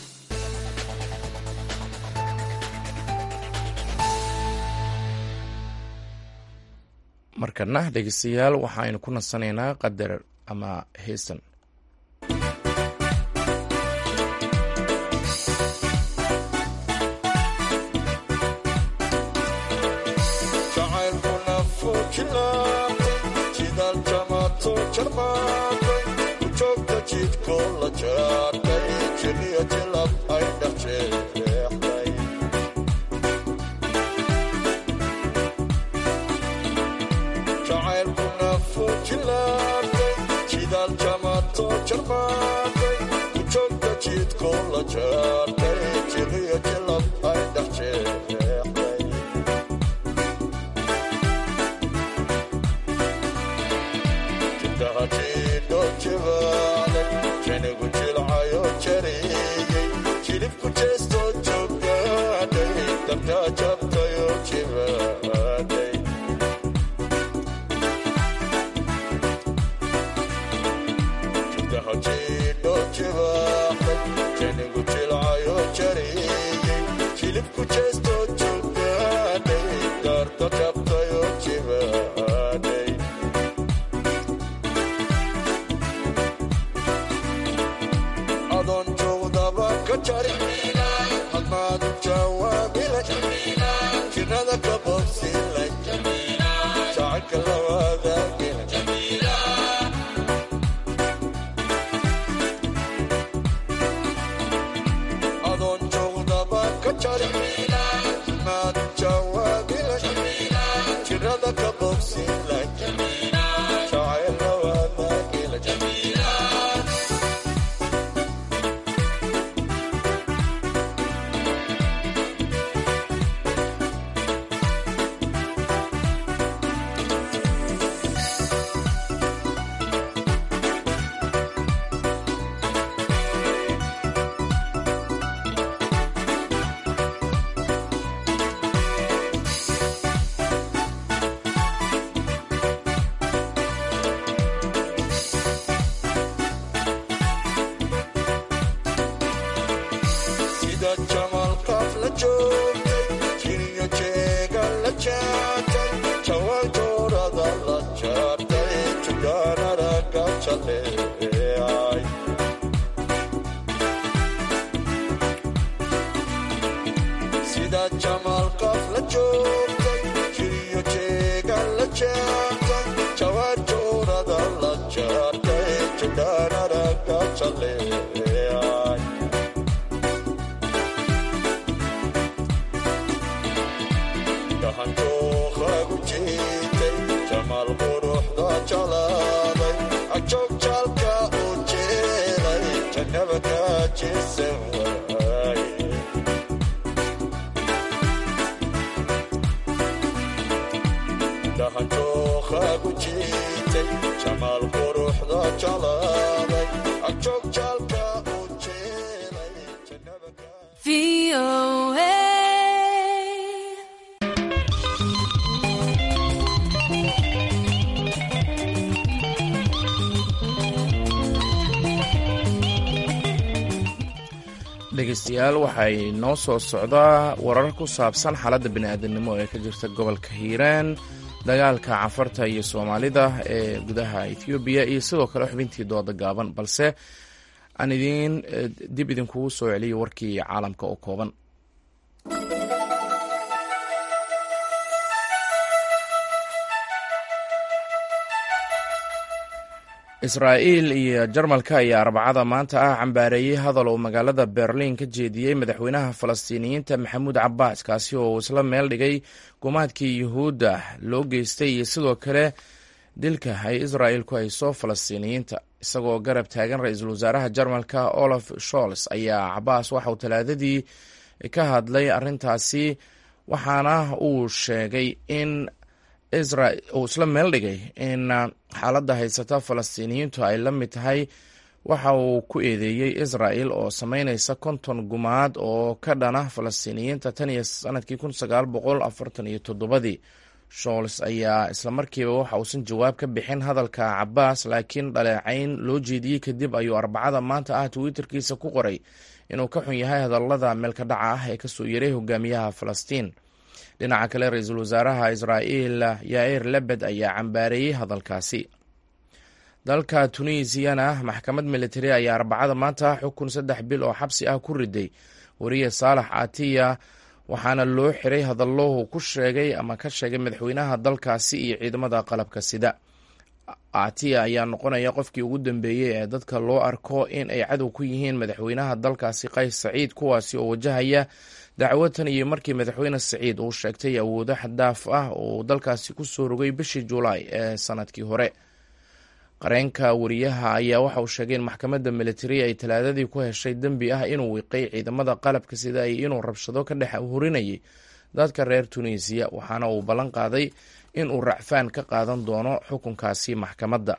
markana dhegeystayaal waxaaynu ku nasanaynaa qadar ama heesan jamaal quruxda jeclaaday dhegeystayaal waxay noo soo socdaa warar ku saabsan xaaladda bini'aadanimo ee ka jirta gobolka hiiraan dagaalka cafarta iyo soomaalida ee gudaha ethoobiya iyo sidoo kale xubintii dooda gaaban balse aan idiin dib idinkugu soo celiyo warkii caalamka oo kooban israa'iil iyo jarmalka ayaa arbacada maanta ah cambaareeyey hadal uu magaalada berliin ka jeediyey madaxweynaha falastiiniyiinta maxamuud cabaas kaasi oo isla meel dhigay gumaadkii yuhuudda loo geystay iyo sidoo kale dilka ay israa'il ku hayso falastiiniyiinta isagoo garab taagan ra-iisul wasaaraha jarmalka olaf sholz ayaa cabaas waxauu talaadadii ka hadlay arrintaasi waxaana uu sheegay in uu isla meel dhigay in xaaladda haysata falastiiniyiintu ay la mid tahay waxa uu ku eedeeyey israa'il oo sameynaysa konton gumaad oo ka dhana falastiiniyiinta tan iyo sanadkii kun sagaal boqol afartan iyo toddobadii shols ayaa islamarkiiba waxa uusan jawaab ka bixin hadalka cabaas laakiin dhaleecayn loo jeediyey kadib ayuu arbacada maanta ah twitterkiisa ku qoray inuu ka xun yahay hadallada meelka dhaca ah ee kasoo yaray hogaamiyaha falastiin dhinaca kale ra-iisul wasaaraha israa'iil yair lebed ayaa cambaareeyey hadalkaasi dalka tunisiyana maxkamad militari ayaa arbacada maanta xukun saddex bil oo xabsi ah ku riday wariye saalax atiya waxaana loo xiray hadallohuu ku sheegay ama ka sheegay madaxweynaha dalkaasi iyo ciidamada qalabka sida atiya ayaa noqonaya qofkii ugu dambeeyey ee dadka loo arko in ay cadow ku yihiin madaxweynaha dalkaasi qays saciid kuwaasi oo wajahaya dacwo tan iyo markii madaxweyne saciid uu sheegtay awoodo xadaaf ah oo dalkaasi ku soo rogay bishii julaay ee sanadkii hore qareenka wariyaha ayaa waxa uu sheegay in maxkamadda militari ay talaadadii ku heshay dembi ah inuu wiiqay ciidamada qalabka sida ay inuu rabshado ka dhex hurinayay dadka reer tunisiya waxaana uu ballan qaaday in uu racfaan ka qaadan doono xukunkaasi maxkamadda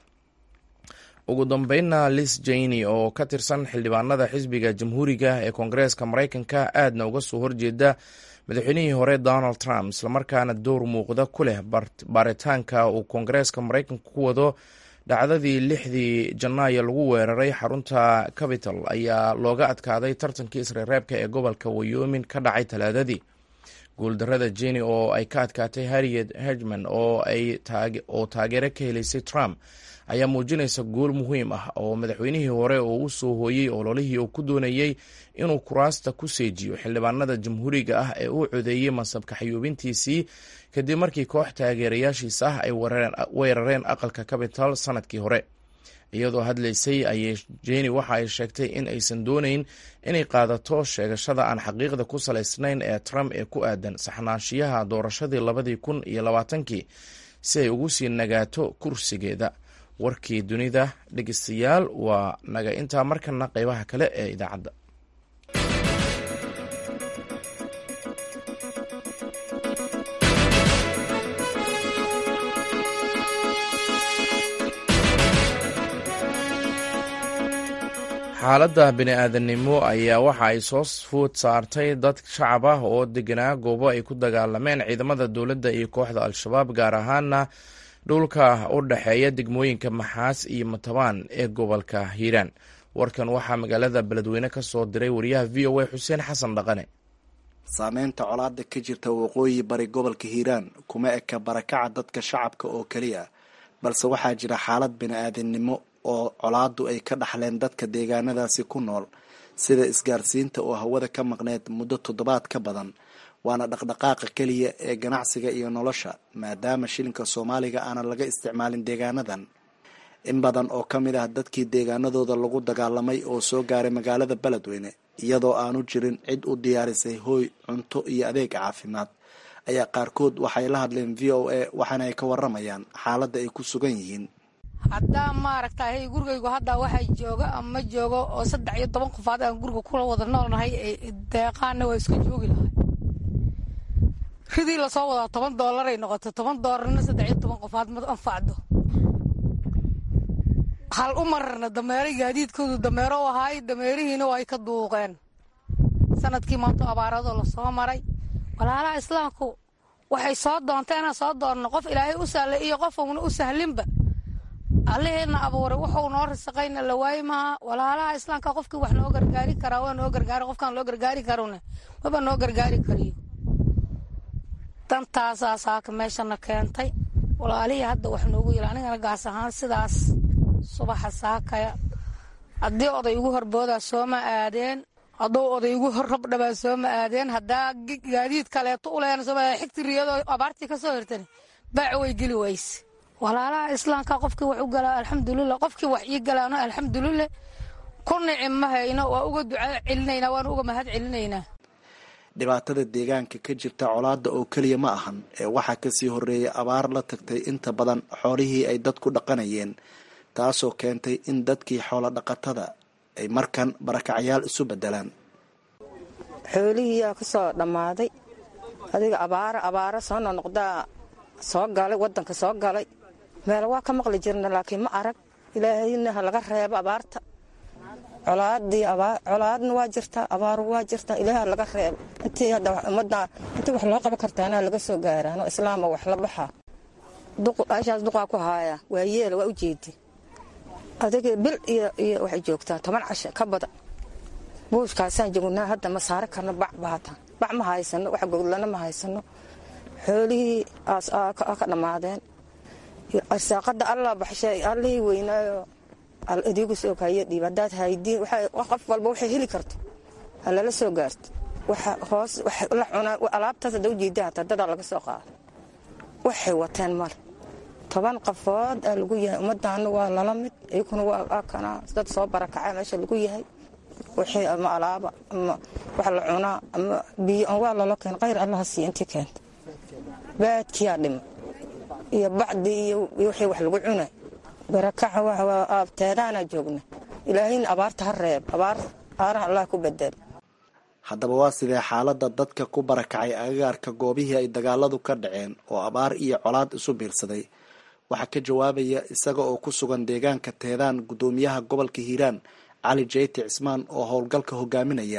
ugu dambeynna lis jayni oo ka tirsan xildhibaanada xisbiga jamhuuriga ee koongareeska maraykanka aadna uga soo horjeeda madaxweynihii hore donald trump islamarkaana door muuqda ku leh baaritaanka uu koongareeska maraykanka ku wado dhacdadii lixdii janaayo lagu weeraray xarunta capital ayaa looga adkaaday tartankii isreereebka ee gobolka wayomin ka dhacay talaadadii guuldarada jeni oo ay ka adkaatay harriet hegman oo taageero ka helaysay trump ayaa muujinaysa guul muhiim ah oo madaxweynihii hore oo u soo hooyey ololihii uu ku doonayey inuu kuraasta ku seejiyo xildhibaanada jamhuuriga ah ee uu codeeyey mansabka xayuubintiisii kadib markii koox taageerayaashiisa ah ay weerareen aqalka capital sanadkii hore iyadoo hadlaysay ayay jeni waxa ay sheegtay in aysan doonayn inay qaadato sheegashada aan xaqiiqda ku salaysnayn ee trump ee ku aadan saxnaanshiyaha doorashadii labadii kun iyo labaatankii si ay ugu sii nagaato kursigeeda warkii dunida dhegeystayaal waa naga intaa markana qeybaha kale ee idaacadda xaaladda bini-aadanimo ayaa waxa ay soo food saartay dad shacab ah oo deganaa goobo ay ku dagaalameen ciidamada dowladda iyo kooxda al-shabaab gaar ahaana dhulka u dhexeeya degmooyinka maxaas iyo matabaan ee gobolka hiiraan warkan waxaa magaalada beledweyne ka soo diray wariyaha v o a xuseen xasan dhaqane saameynta colaada ka jirta waqooyi bari gobolka hiiraan kuma eka barakaca dadka shacabka oo keliya balse waxaa jira xaalad bini-aadannimo oo colaadu ay ka dhaxleen dadka deegaanadaasi ku nool sida isgaarsiinta oo hawada ka maqneed muddo toddobaad ka badan waana dhaqdhaqaaqa keliya ee ganacsiga iyo nolosha maadaama shilinka soomaaliga aanan laga isticmaalin deegaanadan in badan oo ka mid ah dadkii deegaanadooda lagu dagaalamay oo soo gaaray magaalada beledweyne iyadoo aanu jirin cid u diyaarisay hooy cunto iyo adeeg caafimaad ayaa qaarkood waxay la hadleen v o a waxaana ay ka waramayaan xaaladda ay ku sugan yihiin haddaa maaragtay gurigaygu hadda waxaa jooga ama joogo oo saddex iyo toban qofaad aan guriga kula wada noolnahay deeqaana waa iska joogi lahay ridii lasoo wadaa toban doolaray noqotay toban doolarna saddex iyo toban qofaad ma anfacdo hal u mararna dameero gaadiidkoodu dameero u ahaay dameerihiina ay ka duuqeen sanadkii maanto abaaradoo lasoo maray walaalaha islaamku waxay soo doonta inaan soo doonno qof ilaahay u sahlay iyo qof uuna u sahlinba allaheena abuuray wuxuu noo risaqayna la waayi maaha walaalaha islaamka qofkii wax noo gargaari karaa waa noo gargaari qofkaan loo gargaari karone maba noo gargaari kariyo dantaasaa saaka meeshana keentay walaalihii hadda wax noogu yila anigana gaas ahaan sidaas subaxa saakaya haddii oday ugu horboodaa sooma aadeen hadduu oday ugu hor rabdhabaa sooma aadeen haddaa gaadiid kaleeto u leena sooma xigti riyadoo abaartii ka soo hirtani baac way geli wayse walaalaha islaamka qofkii wax u galaa alxamdulilah qofkii wax ii galaano alxamdulilah ku nici ma hayno waa uga duca celinaynaa waana uga mahad celinaynaa dhibaatada deegaanka ka jirta colaadda oo keliya ma ahan ee waxaa kasii horeeyay abaar la tagtay inta badan xoolihii ay dadku dhaqanayeen taasoo keentay in dadkii xoolo dhaqatada ay markan barakacyaal isu bedelaan xoolihii yaa ka soo dhammaaday adiga abaara abaara soo noqnoqdaa soo galay waddanka soo galay meel waa ka maqli jirna laakiin ma arag ilaahayna ha laga reebo abaarta colaadii colaadna waa jirtaa abaaru waa jirtaa ilaaha laga reebo intii hadda ummadda intii wax loo qaban kartaana laga soo gaaraano islaama wax la baxaa ashaas duqaa ku haaya waa yeela waa u jeedi adiga bil iyo iyo waxay joogtaa toban casho ka badan buushkaasaan joognaa hadda ma saari karno bac baata bac ma haysano wax goglana ma haysano xoolihii aas ka dhammaadeen arsaaqada allah baxshay allihii weynaayo al idiigu soo kaayo dhiib haddaad haydiin qof walba waxay heli karto ha lala soo gaarto waxa hoos la cunaa alaabtaas hadda ujeeda hataa dadaa laga soo qaada waxay wateen male toban qafood aa lagu yahay ummadaana waa lala mid iyakuna waa kana dad soo barakacay meesha lagu yahay wixii ama alaaba ama wax la cunaa ama biyo waa lala keen khayr allaha siiya intii keenta baadkiyaa dhima iyo bacdii iyo wixii wax lagu cunay barakaca waa aabteedaanaa joogna ilaahayna abaarta ha reeb abaar aaraha allah ku bedel haddaba waa sidee xaaladda dadka ku barakacay agagaarka goobihii ay dagaaladu ka dhaceen oo abaar iyo colaad isu biirsaday waxaa ka jawaabaya isaga oo ku sugan deegaanka teedaan guddoomiyaha gobolka hiiraan cali jeyti cismaan oo howlgalka hogaaminaya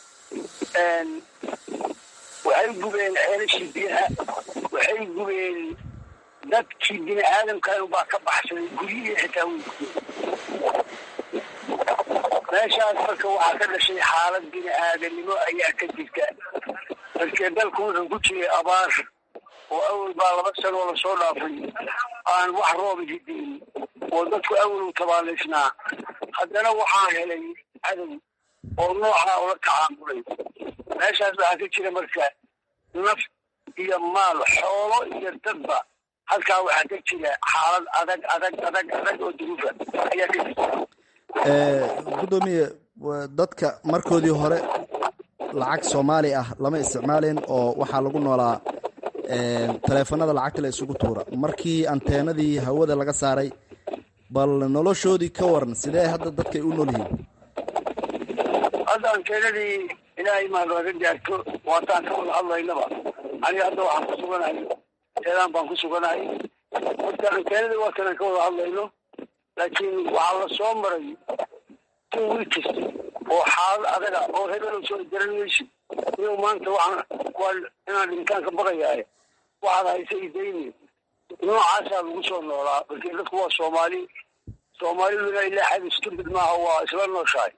waxay gubeen ceelashii biyaha waxay gubeen dadkii bini aadamkan baa ka baxsaday guryihii xitaa way gubeen meeshaas marka waxaa ka dhashay xaalad bini aadanimo ayaa ka jirta markee dalku wuxuu ku jiray abaar oo awal baa laba sanoo lasoo dhaafay aan wax rooba hidin oo dadku awal u tabaalaysnaa haddana waxaa helay cadow oo noocaa ula tacaamulay meeshaas waxaa ka jira marka naf iyo maal xoolo iyo dadba halkaa waxaa ka jira xaalad adag adag adag adag oo duruufa ayaa ka jirta gudoomiye dadka markoodii hore lacag soomaali ah lama isticmaalin oo waxaa lagu noolaa taleefanada lacagta la isugu tuura markii anteenadii hawada laga saaray bal noloshoodii ka waran sidee hadda dadkay u nool yihiin hadda anteenadii ilaahay maa looga gaarto waataan ka wada hadlaynaba aniga hadda waxaan ku suganahay teedaan baan ku suganahay marka anteenadii waa kanaan ka wada hadlayno laakiin waxaa la soo maray two weeks oo xaalad adaga oo hebelo soo garan maysid inuu maanta waxaan waa inaan dhintaan ka baqayaaye waxaad haysa idayni noocaasaa lagu soo noolaa markii dadku waa soomaali soomaaliduna ilaa xad stupid maaha waa isla nooshahay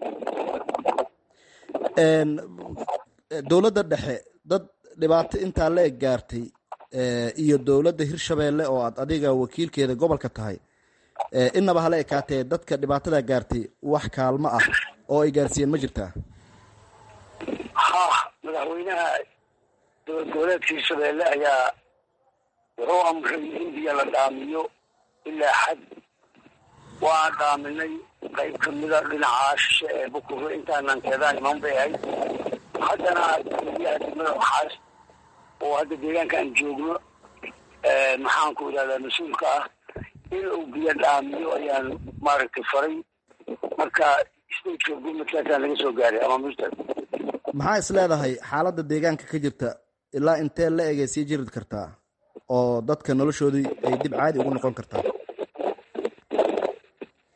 dowladda dhexe dad dhibaato intaa la eg gaartay iyo dowladda hirshabeelle oo aad adiga wakiilkeeda gobolka tahay inaba hala ekaatee dadka dhibaatada gaartay wax kaalmo ah oo ay gaarsiiyeen ma jirtaa ha madaxweynaha dowlad goboleedka hirshabeelle ayaa wuxuu amray in biyo la dhaamiyo ilaa xad waa dhaaminay qayb kamida dhinaca shishe ee bukure intaanan keedaan iman bay ahayd haddana biyaha degmada waxaas oo hadda deegaanka aan joogno maxaan ku idhahdaa mas-uulka ah in uu biyo dhaamiyo ayaan maaragtay faray marka stateka gurmadkaasaan laga soo gaaray ama mustad maxaa is leedahay xaaladda deegaanka ka jirta ilaa intee la egay sii jiri kartaa oo dadka noloshoodii ay dib caadi ugu noqon kartaa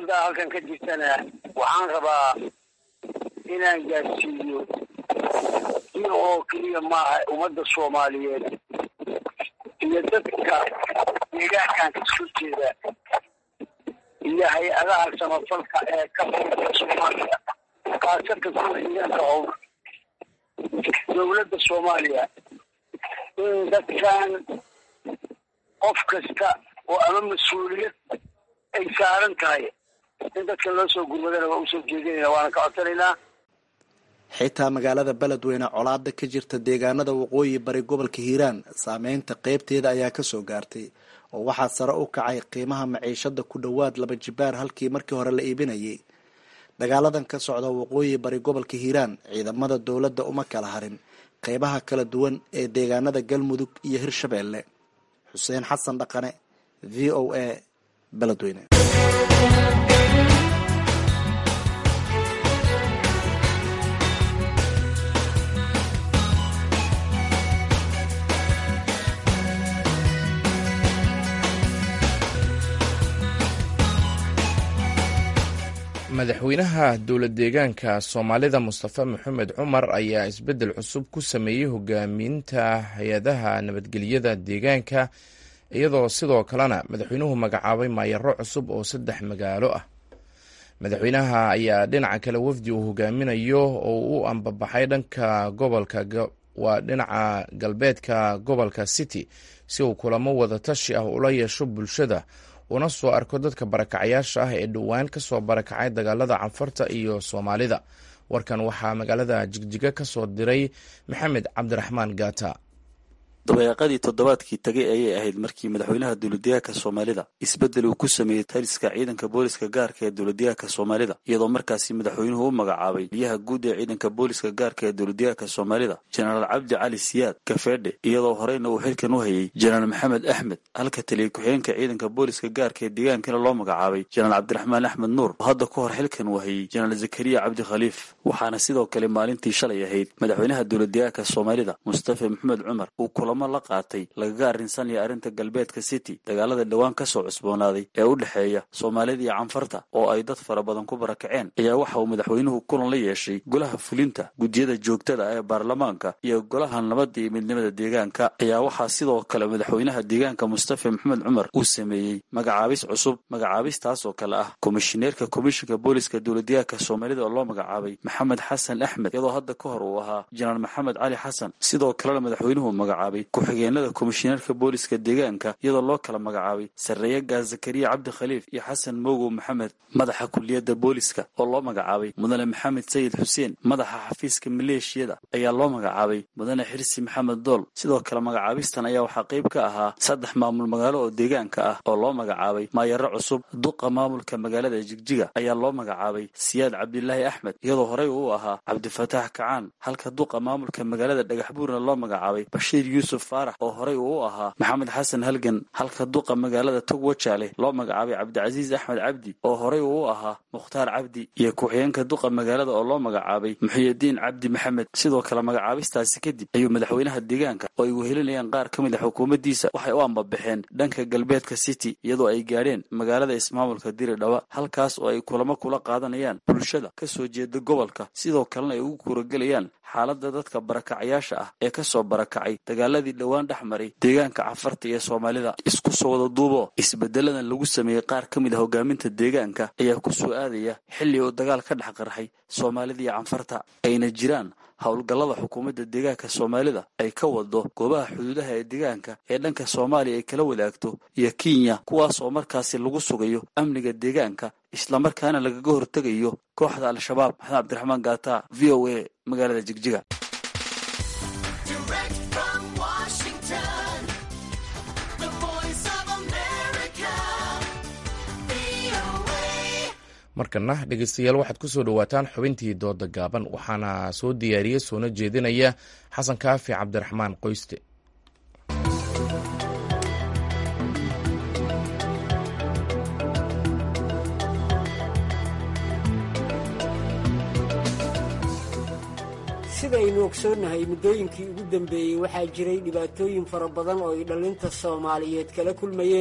xaaladda halkan ka jirtana waxaan rabaa inaan gaarsiiyo si oo keliya maaha ummadda soomaaliyeed iyo dadka deegaankan kasoo jeeda iyo hay-adaha samafalka ee ka howlgala soomaaliya khaasatan kuwa deegaanka howl dowladda soomaaliya in dadkan qof kasta oo ama mas-uuliyad ay saaran tahay in dadkan loo soo gurmadana waa usoo jeedinayna waana ka codsanaynaa xitaa magaalada beledweyne colaada ka jirta deegaanada waqooyi bari gobolka hiiraan saameynta qeybteeda ayaa kasoo gaartay oo waxaa sare u kacay qiimaha maciishada ku dhowaad laba jibaar halkii markii hore la iibinayay dagaaladan ka socda waqooyi bari gobolka hiiraan ciidamada dowladda uma kala harin qeybaha kala duwan ee deegaanada galmudug iyo hirshabeelle xuseen xasan dhaqane v o a beledweyne madaxweynaha dowlad deegaanka soomaalida mustafa maxamed cumar ayaa isbeddel cusub ku sameeyey hogaaminta hay-adaha nabadgelyada deegaanka iyadoo sidoo kalena madaxweynuhu magacaabay maayaro cusub oo saddex magaalo ah madaxweynaha ayaa dhinaca kale wafdi uu hogaaminayo oo u ambabaxay dhanka gobolka waa dhinaca galbeedka gobolka city si uu kulamo wada tashi ah ula yeesho bulshada una soo arko dadka barakacayaasha ah ee dhowaan ka soo barakacay dagaalada canfarta iyo soomaalida warkan waxaa magaalada jigjiga ka soo diray maxamed cabdiraxmaan gaata dabeeqadii toddobaadkii tagay ayay ahayd markii madaxweynaha dowladdeegaanka soomaalida isbeddel uu ku sameeyey taliska ciidanka booliska gaarka ee dowladdeegaanka soomaalida iyadoo markaasi madaxweynuhu u magacaabay liyaha guud ee ciidanka booliska gaarka ee dowladdeegaanka soomaalida jenaraal cabdi cali siyaad kafeedhe iyadoo horeyna uu xilkan u hayay jenaraal maxamed axmed halka taliya ku-xigeenka ciidanka booliska gaarka ee deegaankana loo magacaabay jenaraal cabdiraxmaan axmed nuur oo hadda ka hor xilkan uu hayay jenaraal zakariya cabdi khaliif waxaana sidoo kale maalintii shalay ahayd madaxweynaha dowladdeegaanka soomaalida mustafa maxamed cumar uu kulamo la qaatay lagaga arrinsanaya arrinta galbeedka city dagaalada dhowaan ka soo cusboonaaday ee u dhexeeya soomaalida iyo canfarta oo ay dad fara badan ku barakaceen ayaa waxa uu madaxweynuhu kulan la yeeshay golaha fulinta guddiyada joogtada ee baarlamaanka iyo golaha nabadda iyo midnimada deegaanka ayaa waxaa sidoo kale madaxweynaha deegaanka mustafa maxamed cumar uu sameeyey magacaabis cusub magacaabistaas oo kale ah komishineerka komishinka booliska dowladdeegaanka soomaalida oo loo magacaabay maxamed xasan axmed iyadoo hadda ka hor uu ahaa jenaraal maxamed cali xasan sidoo kalena madaxweynuhu magacaabay ku-xigeenada komishineerka booliska deegaanka iyadoo loo kala magacaabay sarreeye gaas zakariya cabdi khaliif iyo xasan mogow maxamed madaxa kuliyadda booliska oo loo magacaabay mudane maxamed sayid xuseen madaxa xafiiska maleeshiyada ayaa loo magacaabay mudane xirsi maxamed dool sidoo kale magacaabistan ayaa waxaa qayb ka ahaa saddex maamul magaalo oo deegaanka ah oo loo magacaabay maayaro cusub duqa maamulka magaalada jigjiga ayaa loo magacaabay siyaad cabdilaahi axmed iyadoo horey uu ahaa cabdifataax kacaan halka duqa maamulka magaalada dhagaxbuurna loo magacaabay bashiir yuusuf faarax oo horey uu u ahaa maxamed xasan halgan halka duqa magaalada togwajaale loo magacaabay cabdicasiis axmed cabdi oo horey uu u ahaa mukhtaar cabdi iyo ku-xigeenka duqa magaalada oo loo magacaabay muxiyidiin cabdi maxamed sidoo kale magacaabistaasi kadib ayuu madaxweynaha deegaanka oo ay wehelinayaan qaar ka mid a xukuumaddiisa waxay u ambabaxeen dhanka galbeedka city iyadoo ay gaadheen magaalada ismaamulka diridhawa halkaas oo ay kulamo kula qaadanayaan bulshada ka soo jeeda gobolka sidoo kalena ay ugu kuuragelayaan xaaladda dadka barakacayaasha ah ee ka soo barakacay dagaaladii dhowaan dhex maray deegaanka cafarta iyo soomaalida isku soo wada duubo isbeddeladan lagu sameeyey qaar ka mid a hogaaminta deegaanka ayaa ku soo aadaya xilli uu dagaal ka dhex qarxay soomaalida iyo canfarta ayna jiraan howlgallada xukuumadda deegaanka soomaalida ay ka wado goobaha xuduudaha ee deegaanka ee dhanka soomaaliya ay kala wadaagto iyo kenya kuwaas oo markaasi lagu sugayo amniga deegaanka islamarkaana lagaga hortegayo kooxda al-shabaab maxamed cabdiraxmaan gaata v o a magaalada jigjiga markana dhegeystayaal waxaad ku soo dhowaataan xubintii dooda gaaban waxaana soo diyaariyey soona jeedinaya xasan kaafi cabdiraxmaan qoyste sidaynu ogsoonnahay muddooyinkii ugu dambeeyey waxaa jiray dhibaatooyin fara badan oo ay dhallinta soomaaliyeed kala kulmayeen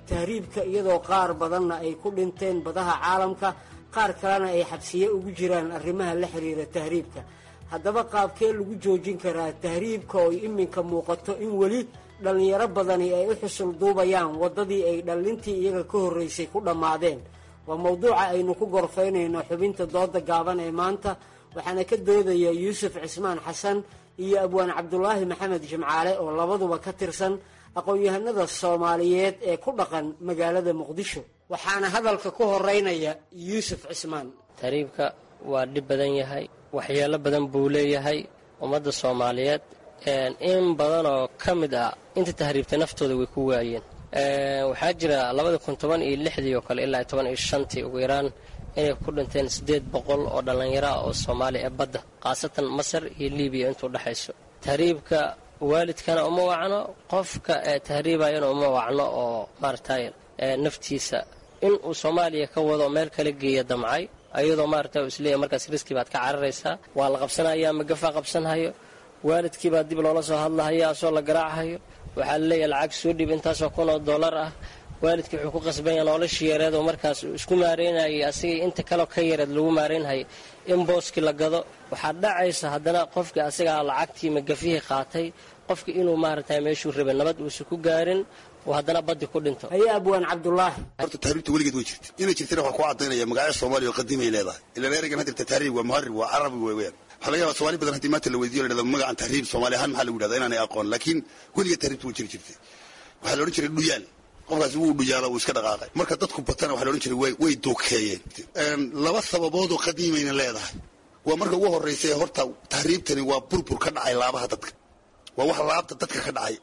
tahriibka iyadoo qaar badanna ay ku dhinteen badaha caalamka qaar kalena ay xabsiye ugu jiraan arrimaha la xiriira tahriibka haddaba qaabkee lagu joojin karaa tahriibka oo iminka muuqato in weli dhallinyaro badani ay u xusul duubayaan waddadii ay dhallintii iyaga ka horraysay ku dhammaadeen waa mowduuca aynu ku gorfaynayno xubinta dooda gaaban ee maanta waxaana ka doodaya yuusuf cismaan xasan iyo abwaan cabdulaahi maxamed jimcaale oo labaduba ka tirsan aqoon-yahanada soomaaliyeed ee ku dhaqan magaalada muqdisho waxaana hadalka ku horeynaya yuusuf cismaan tahriibka waa dhib badan yahay waxyeelo badan buu leeyahay ummadda soomaaliyeed in badan oo ka mid ah inta tahriibtay naftooda way ku waayeen waxaa jira labada kun toban iyo lixdii oo kale ilaa toban iyo shantii ugu yaraan inay ku dhinteen siddeed boqol oo dhallinyaro ah oo soomaaliya ee badda khaasatan masar iyo libiya intuu dhexayso tahriibka waalidkana uma wacno qofka ee tahriibayana uma wacno oo maaragtay naftiisa in uu soomaaliya ka wado meel kala geeya damcay ayadoo maaragta isleeyahy markaas riski baad ka cararaysaa waa la qabsanaya magafaa qabsanhayo waalidkiibaa dib loola soo hadlahaya asoo la garaachayo waxaa laleeyahay lacag soo dhib intaasoo kun oo dollar ah waalidkii wuxuu ku qasbanya noloshii yareed oo markaas uu isku maareynayay asigii inta kaleo ka yareed lagu maareynhayay in booskii la gado waxaa dhacaysa haddana qofkii asigaa lacagtii magafihii qaatay qofkii inuu maaragtay meeshuu rabay nabad uusan ku gaarin uu haddana baddi ku dhinto haye abwaan cabdulaahi horta tahriibta weligeed way jirta inay jirtana waxaa ku cadaynaya magacyo soomaaliya oo qadiimay leedahay ilaan ereygan hadirta tahriib waa muharib waa carabi weeyaan waxaa laga yabaa somaali badan haddii maanta la weydiyo la dhahdo magacan tahriib soomaali ahaan maxaa lagu yidhahda inaanay aqoon laakiin weligeed tahriibta way jiri jirtay waxaa la odhan jiray dhuyaal qofkaasi wuu dhuyaala wuu iska dhaqaaqay marka dadku batana waxa la odhan jiray way way duukeeyeen laba sababood oo qadiimayna leedahay waa marka ugu horraysa horta tahriibtani waa burbur ka dhacay laabaha dadka waa wax laabta dadka ka dhacay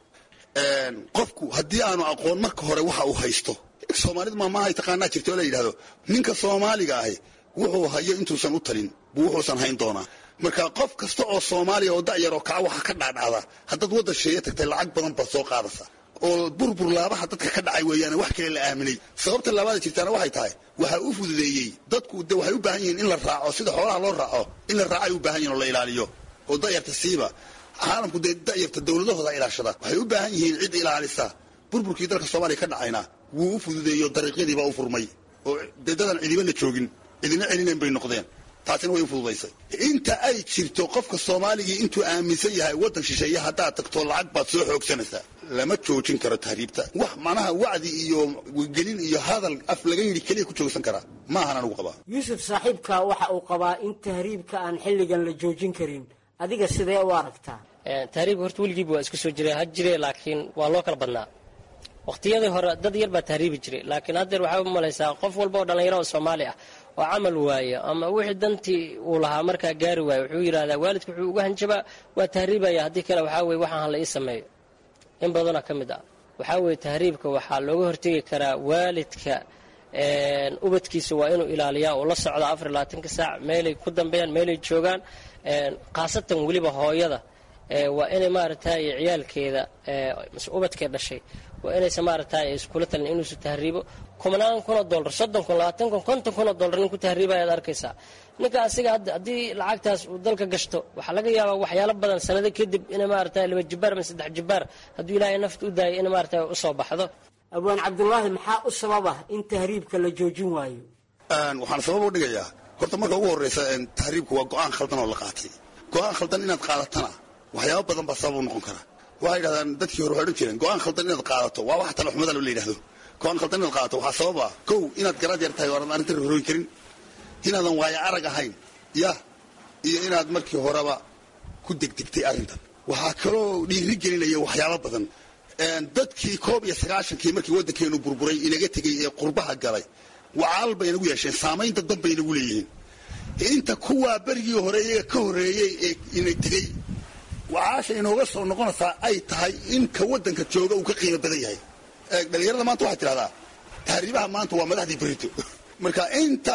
qofku haddii aanu aqoon marka hore waxa uu haysto soomaalida maamaahay taqaanaa jirta oo la yidhahdo ninka soomaaliga ahi wuxuu hayo intuusan u talin buu wuxuusan hayn doonaa marka qof kasta oo soomaaliya oo da'yar oo kaca waxa ka dhaadhacda haddaad waddan sheeye tagtay lacag badan baad soo qaadaysa oo burbur laabaha dadka ka dhacay weeyaane wax kale la aaminay sababta laabaada jirtaana waxay tahay waxaa u fududeeyey dadku de waxay u baahan yihiin in la raaco sida xoolaha loo raaco in la raaco ay u baahan yihin oo la ilaaliyo oo da'yarta siiba caalamku dee da'yarta dowladahooda ilaashada waxay u baahan yihiin cid ilaalisa burburkii dalka soomaaliya ka dhacayna wuu u fududeeyo dariiqyadiibaa u furmay oo dee dadan cidibana joogin cidina celinayn bay noqdeen taasina way u fududaysay inta ay jirto qofka soomaaligii intuu aaminsan yahay waddan shisheeye haddaad tagto lacag baad soo xoogsanaysaa lama joojin karo tahriibta wax macnaha wacdi iyo gelin iyo hadal af laga yidhi keliya ku joogsan karaa ma ahan anugu qabaa yuusuf saaxiibka waxa uu qabaa in tahriibka aan xilligan la joojin karin adiga sidee u aragtaa tahriibka horta weligiiba waa isku soo jira ha jire laakiin waa loo kala badnaa waqtiyadii hore dad yar baa tahriibi jiray laakiin haddeer waxaa u malaysaa qof walba oo dhallinyaro oo soomaali ah oo camal waayo ama wixii dantii uu lahaa markaa gaari waayo wuxuu yidhahdaa waalidka wuxuu uga hanjabaa waa tahriibaya haddii kale waxaa weye waxaan hala ii sameeyo in badanoo ka mid ah waxaa weye tahriibka waxaa looga hortegi karaa waalidka ubadkiisa waa inuu ilaaliyaa uu la socdo afar labaatanka saac meelay ku dambeeyaan meelay joogaan khaasatan weliba hooyada waa inay maaragtay ciyaalkeeda ubadkee dhashay waa inaysa maaragtay iskula talin inuusan tahriibo kumanaan kunoo dollar soddon kun labaatan kun konton kunoo dollar nin ku tahriibaya ad arkaysaa ninka asiga haddii lacagtaas uu dalka gashto waxaa laga yaabaa waxyaalo badan sanado kadib inay maaragtay laba jibaar ama saddex jibaar hadduu ilaahay nafta u daayay inay maaragtay usoo baxdo abwaan cabdulaahi maxaa u sababa in tahriibka la joojin waayo waxaan sabab u dhigayaa horta marka ugu horreysa tahriibku waa go-aan khaldan oo la qaatay go-aan khaldan inaad qaadatana waxyaaba badan baa sabab u noqon kara waxay yidhahdaan dadkii hore waxay odhan jireen go-aan khaldan inaad qaadato waa wax talaxumada la yidhahdo go-aan khaldan inaad qaadato waxaa sababa kow inaad garaad yar tahay oo aadan arrintan horooyin karin inaadan waayo arag ahayn yah iyo inaad markii horeba ku degdegtay arrintan waxaa kaloo dhiiri gelinaya waxyaaba badan dadkii koob iyo sagaashankii markii waddankeenu burburay inaga tegey ee qurbaha galay wacaal bay inagu yeesheen saamayn dadban bay inagu leeyihiin inta kuwaa berigii hore iyaga ka horreeyey ee ina tegey wacaasha inooga soo noqonaysaa ay tahay in ka waddanka jooga uu ka qiimo badan yahay dhalinyarada maanta waxay tidhahdaa tahriibaha maanta waa madaxdii berito marka inta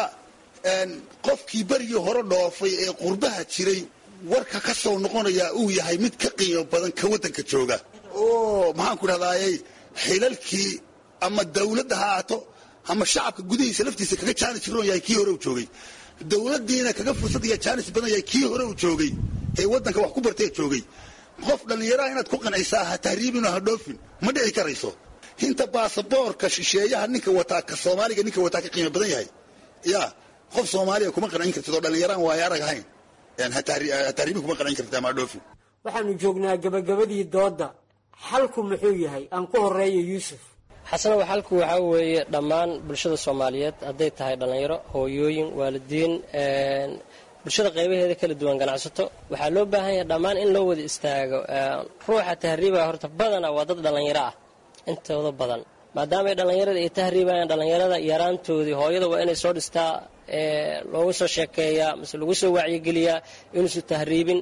qofkii berigii hore dhoofay ee qurbaha jiray warka ka soo noqonayaa uu yahay mid ka qiimo badan ka waddanka jooga oo maxaan ku dhahdaayey xilalkii ama dawladda ha aato ama shacabka gudihiisa laftiisa kaga jaanis roon yahay kii hore uu joogay dawladdiina kaga fursad iyo jaanis badan yahay kii hore uu joogay ee waddanka wax ku bartee joogay qof dhallinyaraha inaad ku qancaysaa ha tahriibino ha dhoofin ma dhici karayso inta baasaboorka shisheeyaha ninka wataa ka soomaaliga ninka wataa ka qiimo badan yahay ya qof soomaaliya kuma qancin kartid oo dhallinyaraan waayo arag ahayn tahriibi kuma qancin kartid ama dhoofi waxaanu joognaa gabagabadii doodda xalku muxuu yahay aan ku horeeyo yuusuf xasanow xalku waxaa weeye dhammaan bulshada soomaaliyeed hadday tahay dhallinyaro hooyooyin waalidiin bulshada qaybaheeda kala duwan ganacsato waxaa loo baahan yahay dhammaan in loo wada istaago ruuxa tahriibaya horta badana waa dad dhallinyaro ah intooda badan maadaama ay dhallinyarada ay tahriibayaan dhallinyarada yaraantoodii hooyada waa inay soo dhistaa loogu soo sheekeeyaa mise lagu soo wacyigeliyaa inuusan tahriibin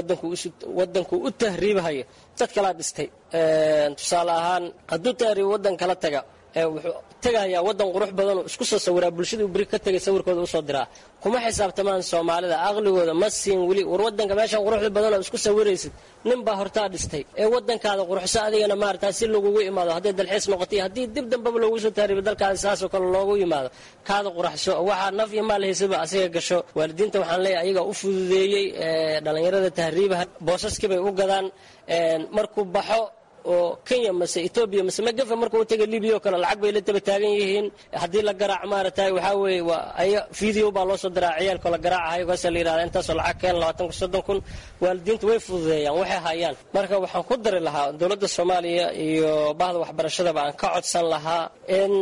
wadanku u tahriibhayo dad kalaa dhistay tusaale ahaan hadduu tahriib wadan kala taga wuxuu tegayaa wadan qurux badanoo isku soo sawiraa bulshadii beri ka tegay sawirkooda usoo diraa kuma xisaabtamaan soomaalida aqligooda ma siin weli war wadanka meeshan quruxda badanoo isku sawiraysid nin baa hortaa dhistay ee wadankaada quruxso adigana maarata si lagugu imaado hadday dalxiis noqotay haddii dib dambaba loogu soo tahriibo dalkaada saasoo kale loogu yimaado kaada quraxso waxaa naf iyo maal haysaba asiga gasho waalidiinta waxaan leeyahay ayagaa u fududeeyey dhallinyarada tahriibaha boosaskibay u gadaan markuu baxo oo kenya mase etoobiya mase magafa marka u taga libiya oo kale lacag bay la taba taagan yihiin haddii la garaac maaragtay waxaa weeye waa aya video baa loo soo diraa ciyaalka la garaacahayo kaasa la yidhahda intaasoo lacag keen labaatan kun soddon kun waalidiintu way fududeeyaan waxay hayaan marka waxaan ku dari lahaa dowladda soomaaliya iyo bahda waxbarashadaba aan ka codsan lahaa in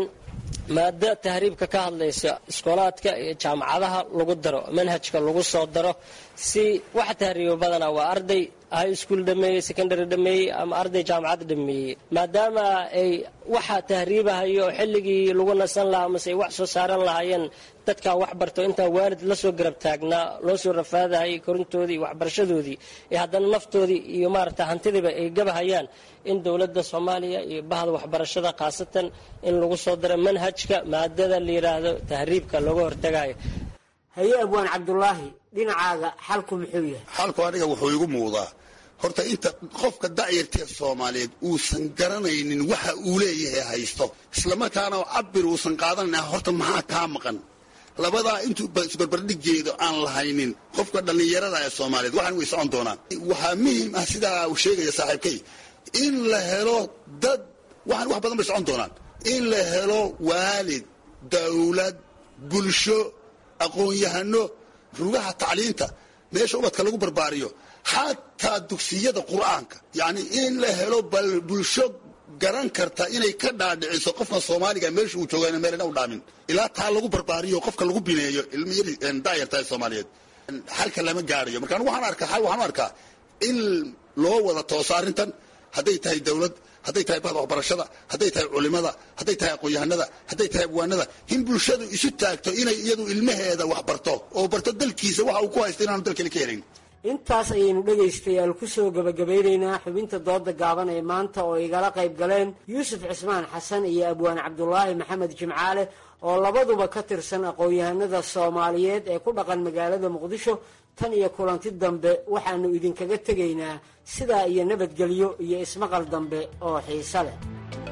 maada tahriibka ka hadlaysa iskoolaadka iyo jaamacadaha lagu daro manhajka lagu soo daro si waxa tahriibo badanaa waa arday high school dhameeyey secondary dhameeyey ama arday jaamacad dhameeyey maadaama ay waxa tahriibahayo oo xilligii lagu nasan lahaa mase ay wax soo saaran lahaayeen dadkaa wax barto intaa waalid lasoo garab taagnaa loo soo rafaadahayay korintoodii iyo waxbarashadoodii ee haddana naftoodii iyo maaragta hantidiiba ay gabahayaan in dowladda soomaaliya iyo bahda waxbarashada khaasatan in lagu soo daro manhajka maadada la yidhaahdo tahriibka looga hortagayo haye abwaan cabdulaahi dhinacaaga xalku muxuu yahay xalku aniga wuxuu igu muuqdaa horta inta qofka da'yartee soomaaliyeed uusan garanaynin waxa uu leeyahay haysto islamarkaana cabir uusan qaadanayn horta maxaa kaa maqan labadaa intuu isbarbardhigeedo aan lahaynin qofka dhallinyarada ee soomaaliyeed waxaan way socon doonaan waxaa muhiim ah sidaa uu sheegaya saaxiibkay in la helo dad waxaan wax badan bay socon doonaan in la helo waalid dawlad bulsho aqoon-yahano rugaha tacliinta meesha ubadka lagu barbaariyo xataa dugsiyada qur'aanka yacni in la helo bal bulsho garan karta inay ka dhaadhiciso qofka soomaaliga meesha uu jooga meelna u dhaamin ilaa taa lagu barbaariyo qofka lagu bineeyo ilmiyari da'yarta ee soomaaliyeed xalka lama gaarayo marka anigu waxaan arkaa xal waxaan u arkaa in loo wada tooso arrintan hadday tahay dawlad hadday tahay bahda waxbarashada hadday tahay culimada hadday tahay aqoon-yahanada hadday tahay abwaanada in bulshadu isu taagto inay iyadu ilmaheeda wax barto oo barto dalkiisa waxa uu ku haysta inaanu dalkale ka helayn intaas ayaynu dhegaystayaal ku soo gebagabeynaynaa xubinta dooda gaaban ee maanta oo igala qayb galeen yuusuf cismaan xasan iyo abwaan cabdulaahi maxamed jimcaale oo labaduba ka tirsan aqoon-yahanada soomaaliyeed ee ku dhaqan magaalada muqdisho tan iyo kulanti dambe waxaanu idinkaga tegaynaa sidaa iyo nabadgelyo iyo ismaqal dambe oo xiise leh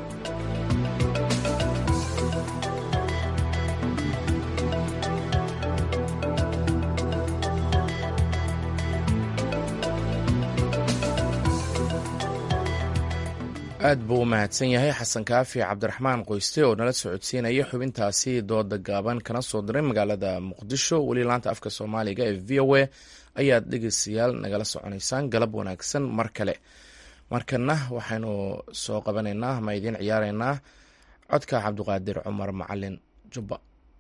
aad buu u mahadsan yahay xasan kaafi cabdiraxmaan qoyste oo nala socodsiinaya xubintaasi dooda gaaban kana soo diray magaalada muqdisho weli laanta afka soomaaliga ee v o a ayaad dhegeystayaal nagala soconaysaan galab wanaagsan mar kale markana waxaynu soo qabanaynaa ama idiin ciyaaraynaa codka cabdiqaadir cumar macalin jubba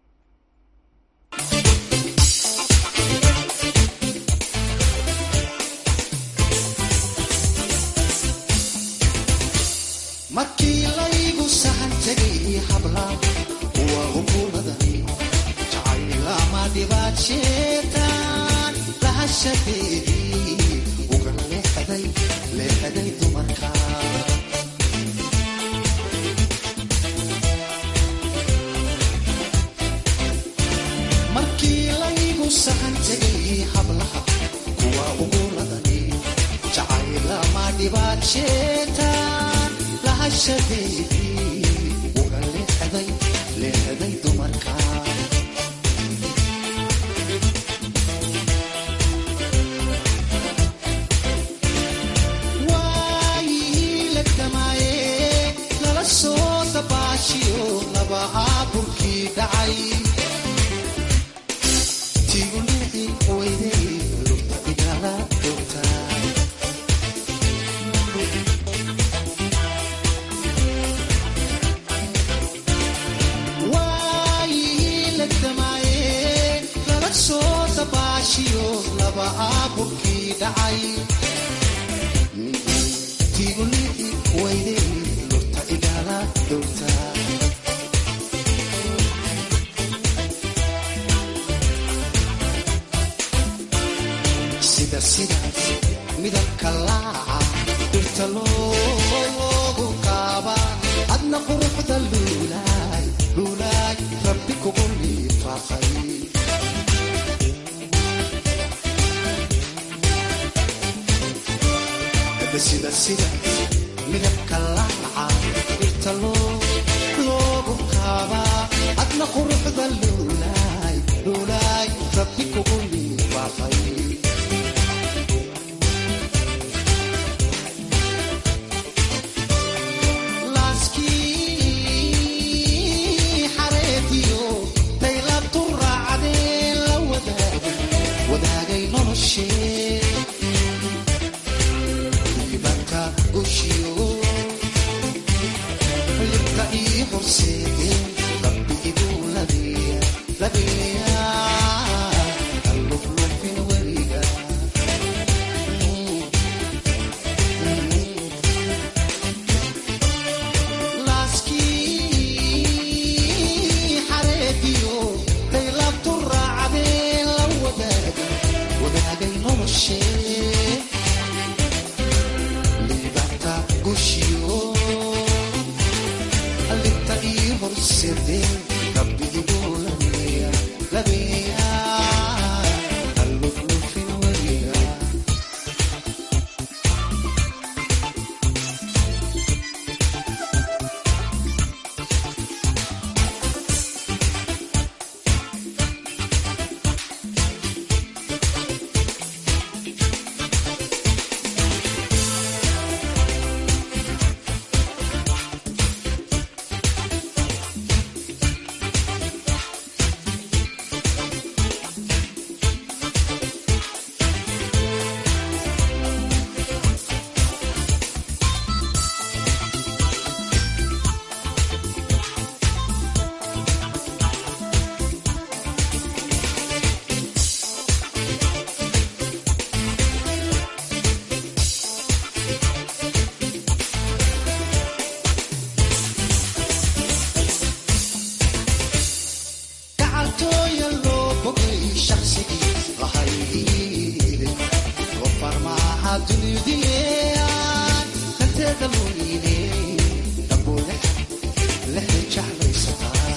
markii laygu sahan tegay habla kuwa hukuumadani jacaylama dhibaadsheetaan lahashadeedii uga leexday leexday dumarka markii laygu sahan tegay hablaha kuwa hukuumadani jacaylama dhibaadsheetaan uga leexday leexday dumarka waayihii la damaaye lala soo weyday lugta igala dhowtaa waayihii legdamaaye lala soo dabaashiyo laba aaburkii dhacay tigulii weyday lugta igala dhowtaa sida sidaas midabka laaca dhirta loogu kaaba adna quruxda luulaay luulaay rabbi kugu liifaaqay Hadda sida sida midabka laaca dhirta loogu kaaba adna quruxda luulaay luulaay rabbi kugu liifaaqay laaskii xareetiyo daylabtu raacdee la wadaagay wadaagay noloshee diibanka gushiyo libka ii horseede rabbi iduu labeeya labeeya alluflufin weliga laaskii xareetiyo daylabtu raacdee la wadaagay wadaagay noloshee liibanta gushiyo libta ii horseede rabbi iduu labeeya labeeya alluflufin weliga gacaltooya loo bogay shaqsigii lahaydiide gofar maaha dunidiyaan hanteeda luliine dambuu lexda jeclaysataa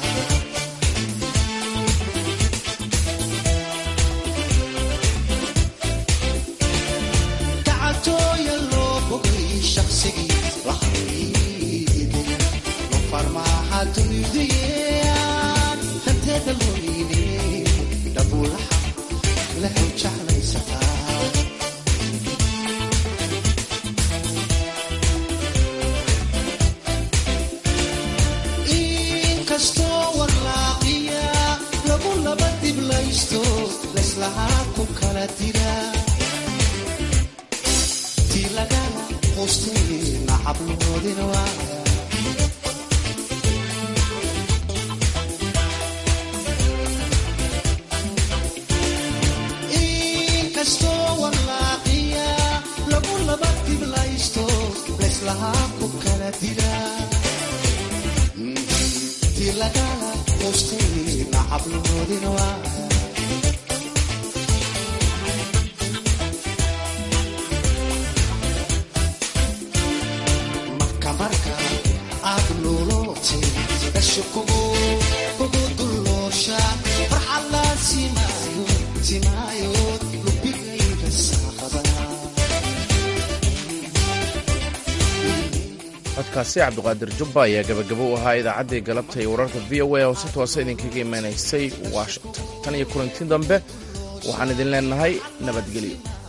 gacaltooya loo bogay shaqsigii lahaydiide gofar maaha dunidiyaan hanteeda luliine dambuu lexda jeclaysataa inkastoo warlaaqiya lagu laba diblaysto laislahaa ku kala dira tii lagala hoostay nacabloodin waaya inkastoo warlaaqiya lagu laba diblaysto laislahaa ku kala dira tii lagala hoostay nacabloodin waaya marka marka aad luulootay dasho kugu kugu dulloosha farxad la simaayo simaayo lubigayga saaqada codkaasi cabdiqaadir jubba ayaa gabagabo u ahaa idaacaddii galabta iyo wararka v o a oo si toosa idinkaga imanaysay washington tan iyo kulanti dambe waxaan idin leenahay nabadgelyo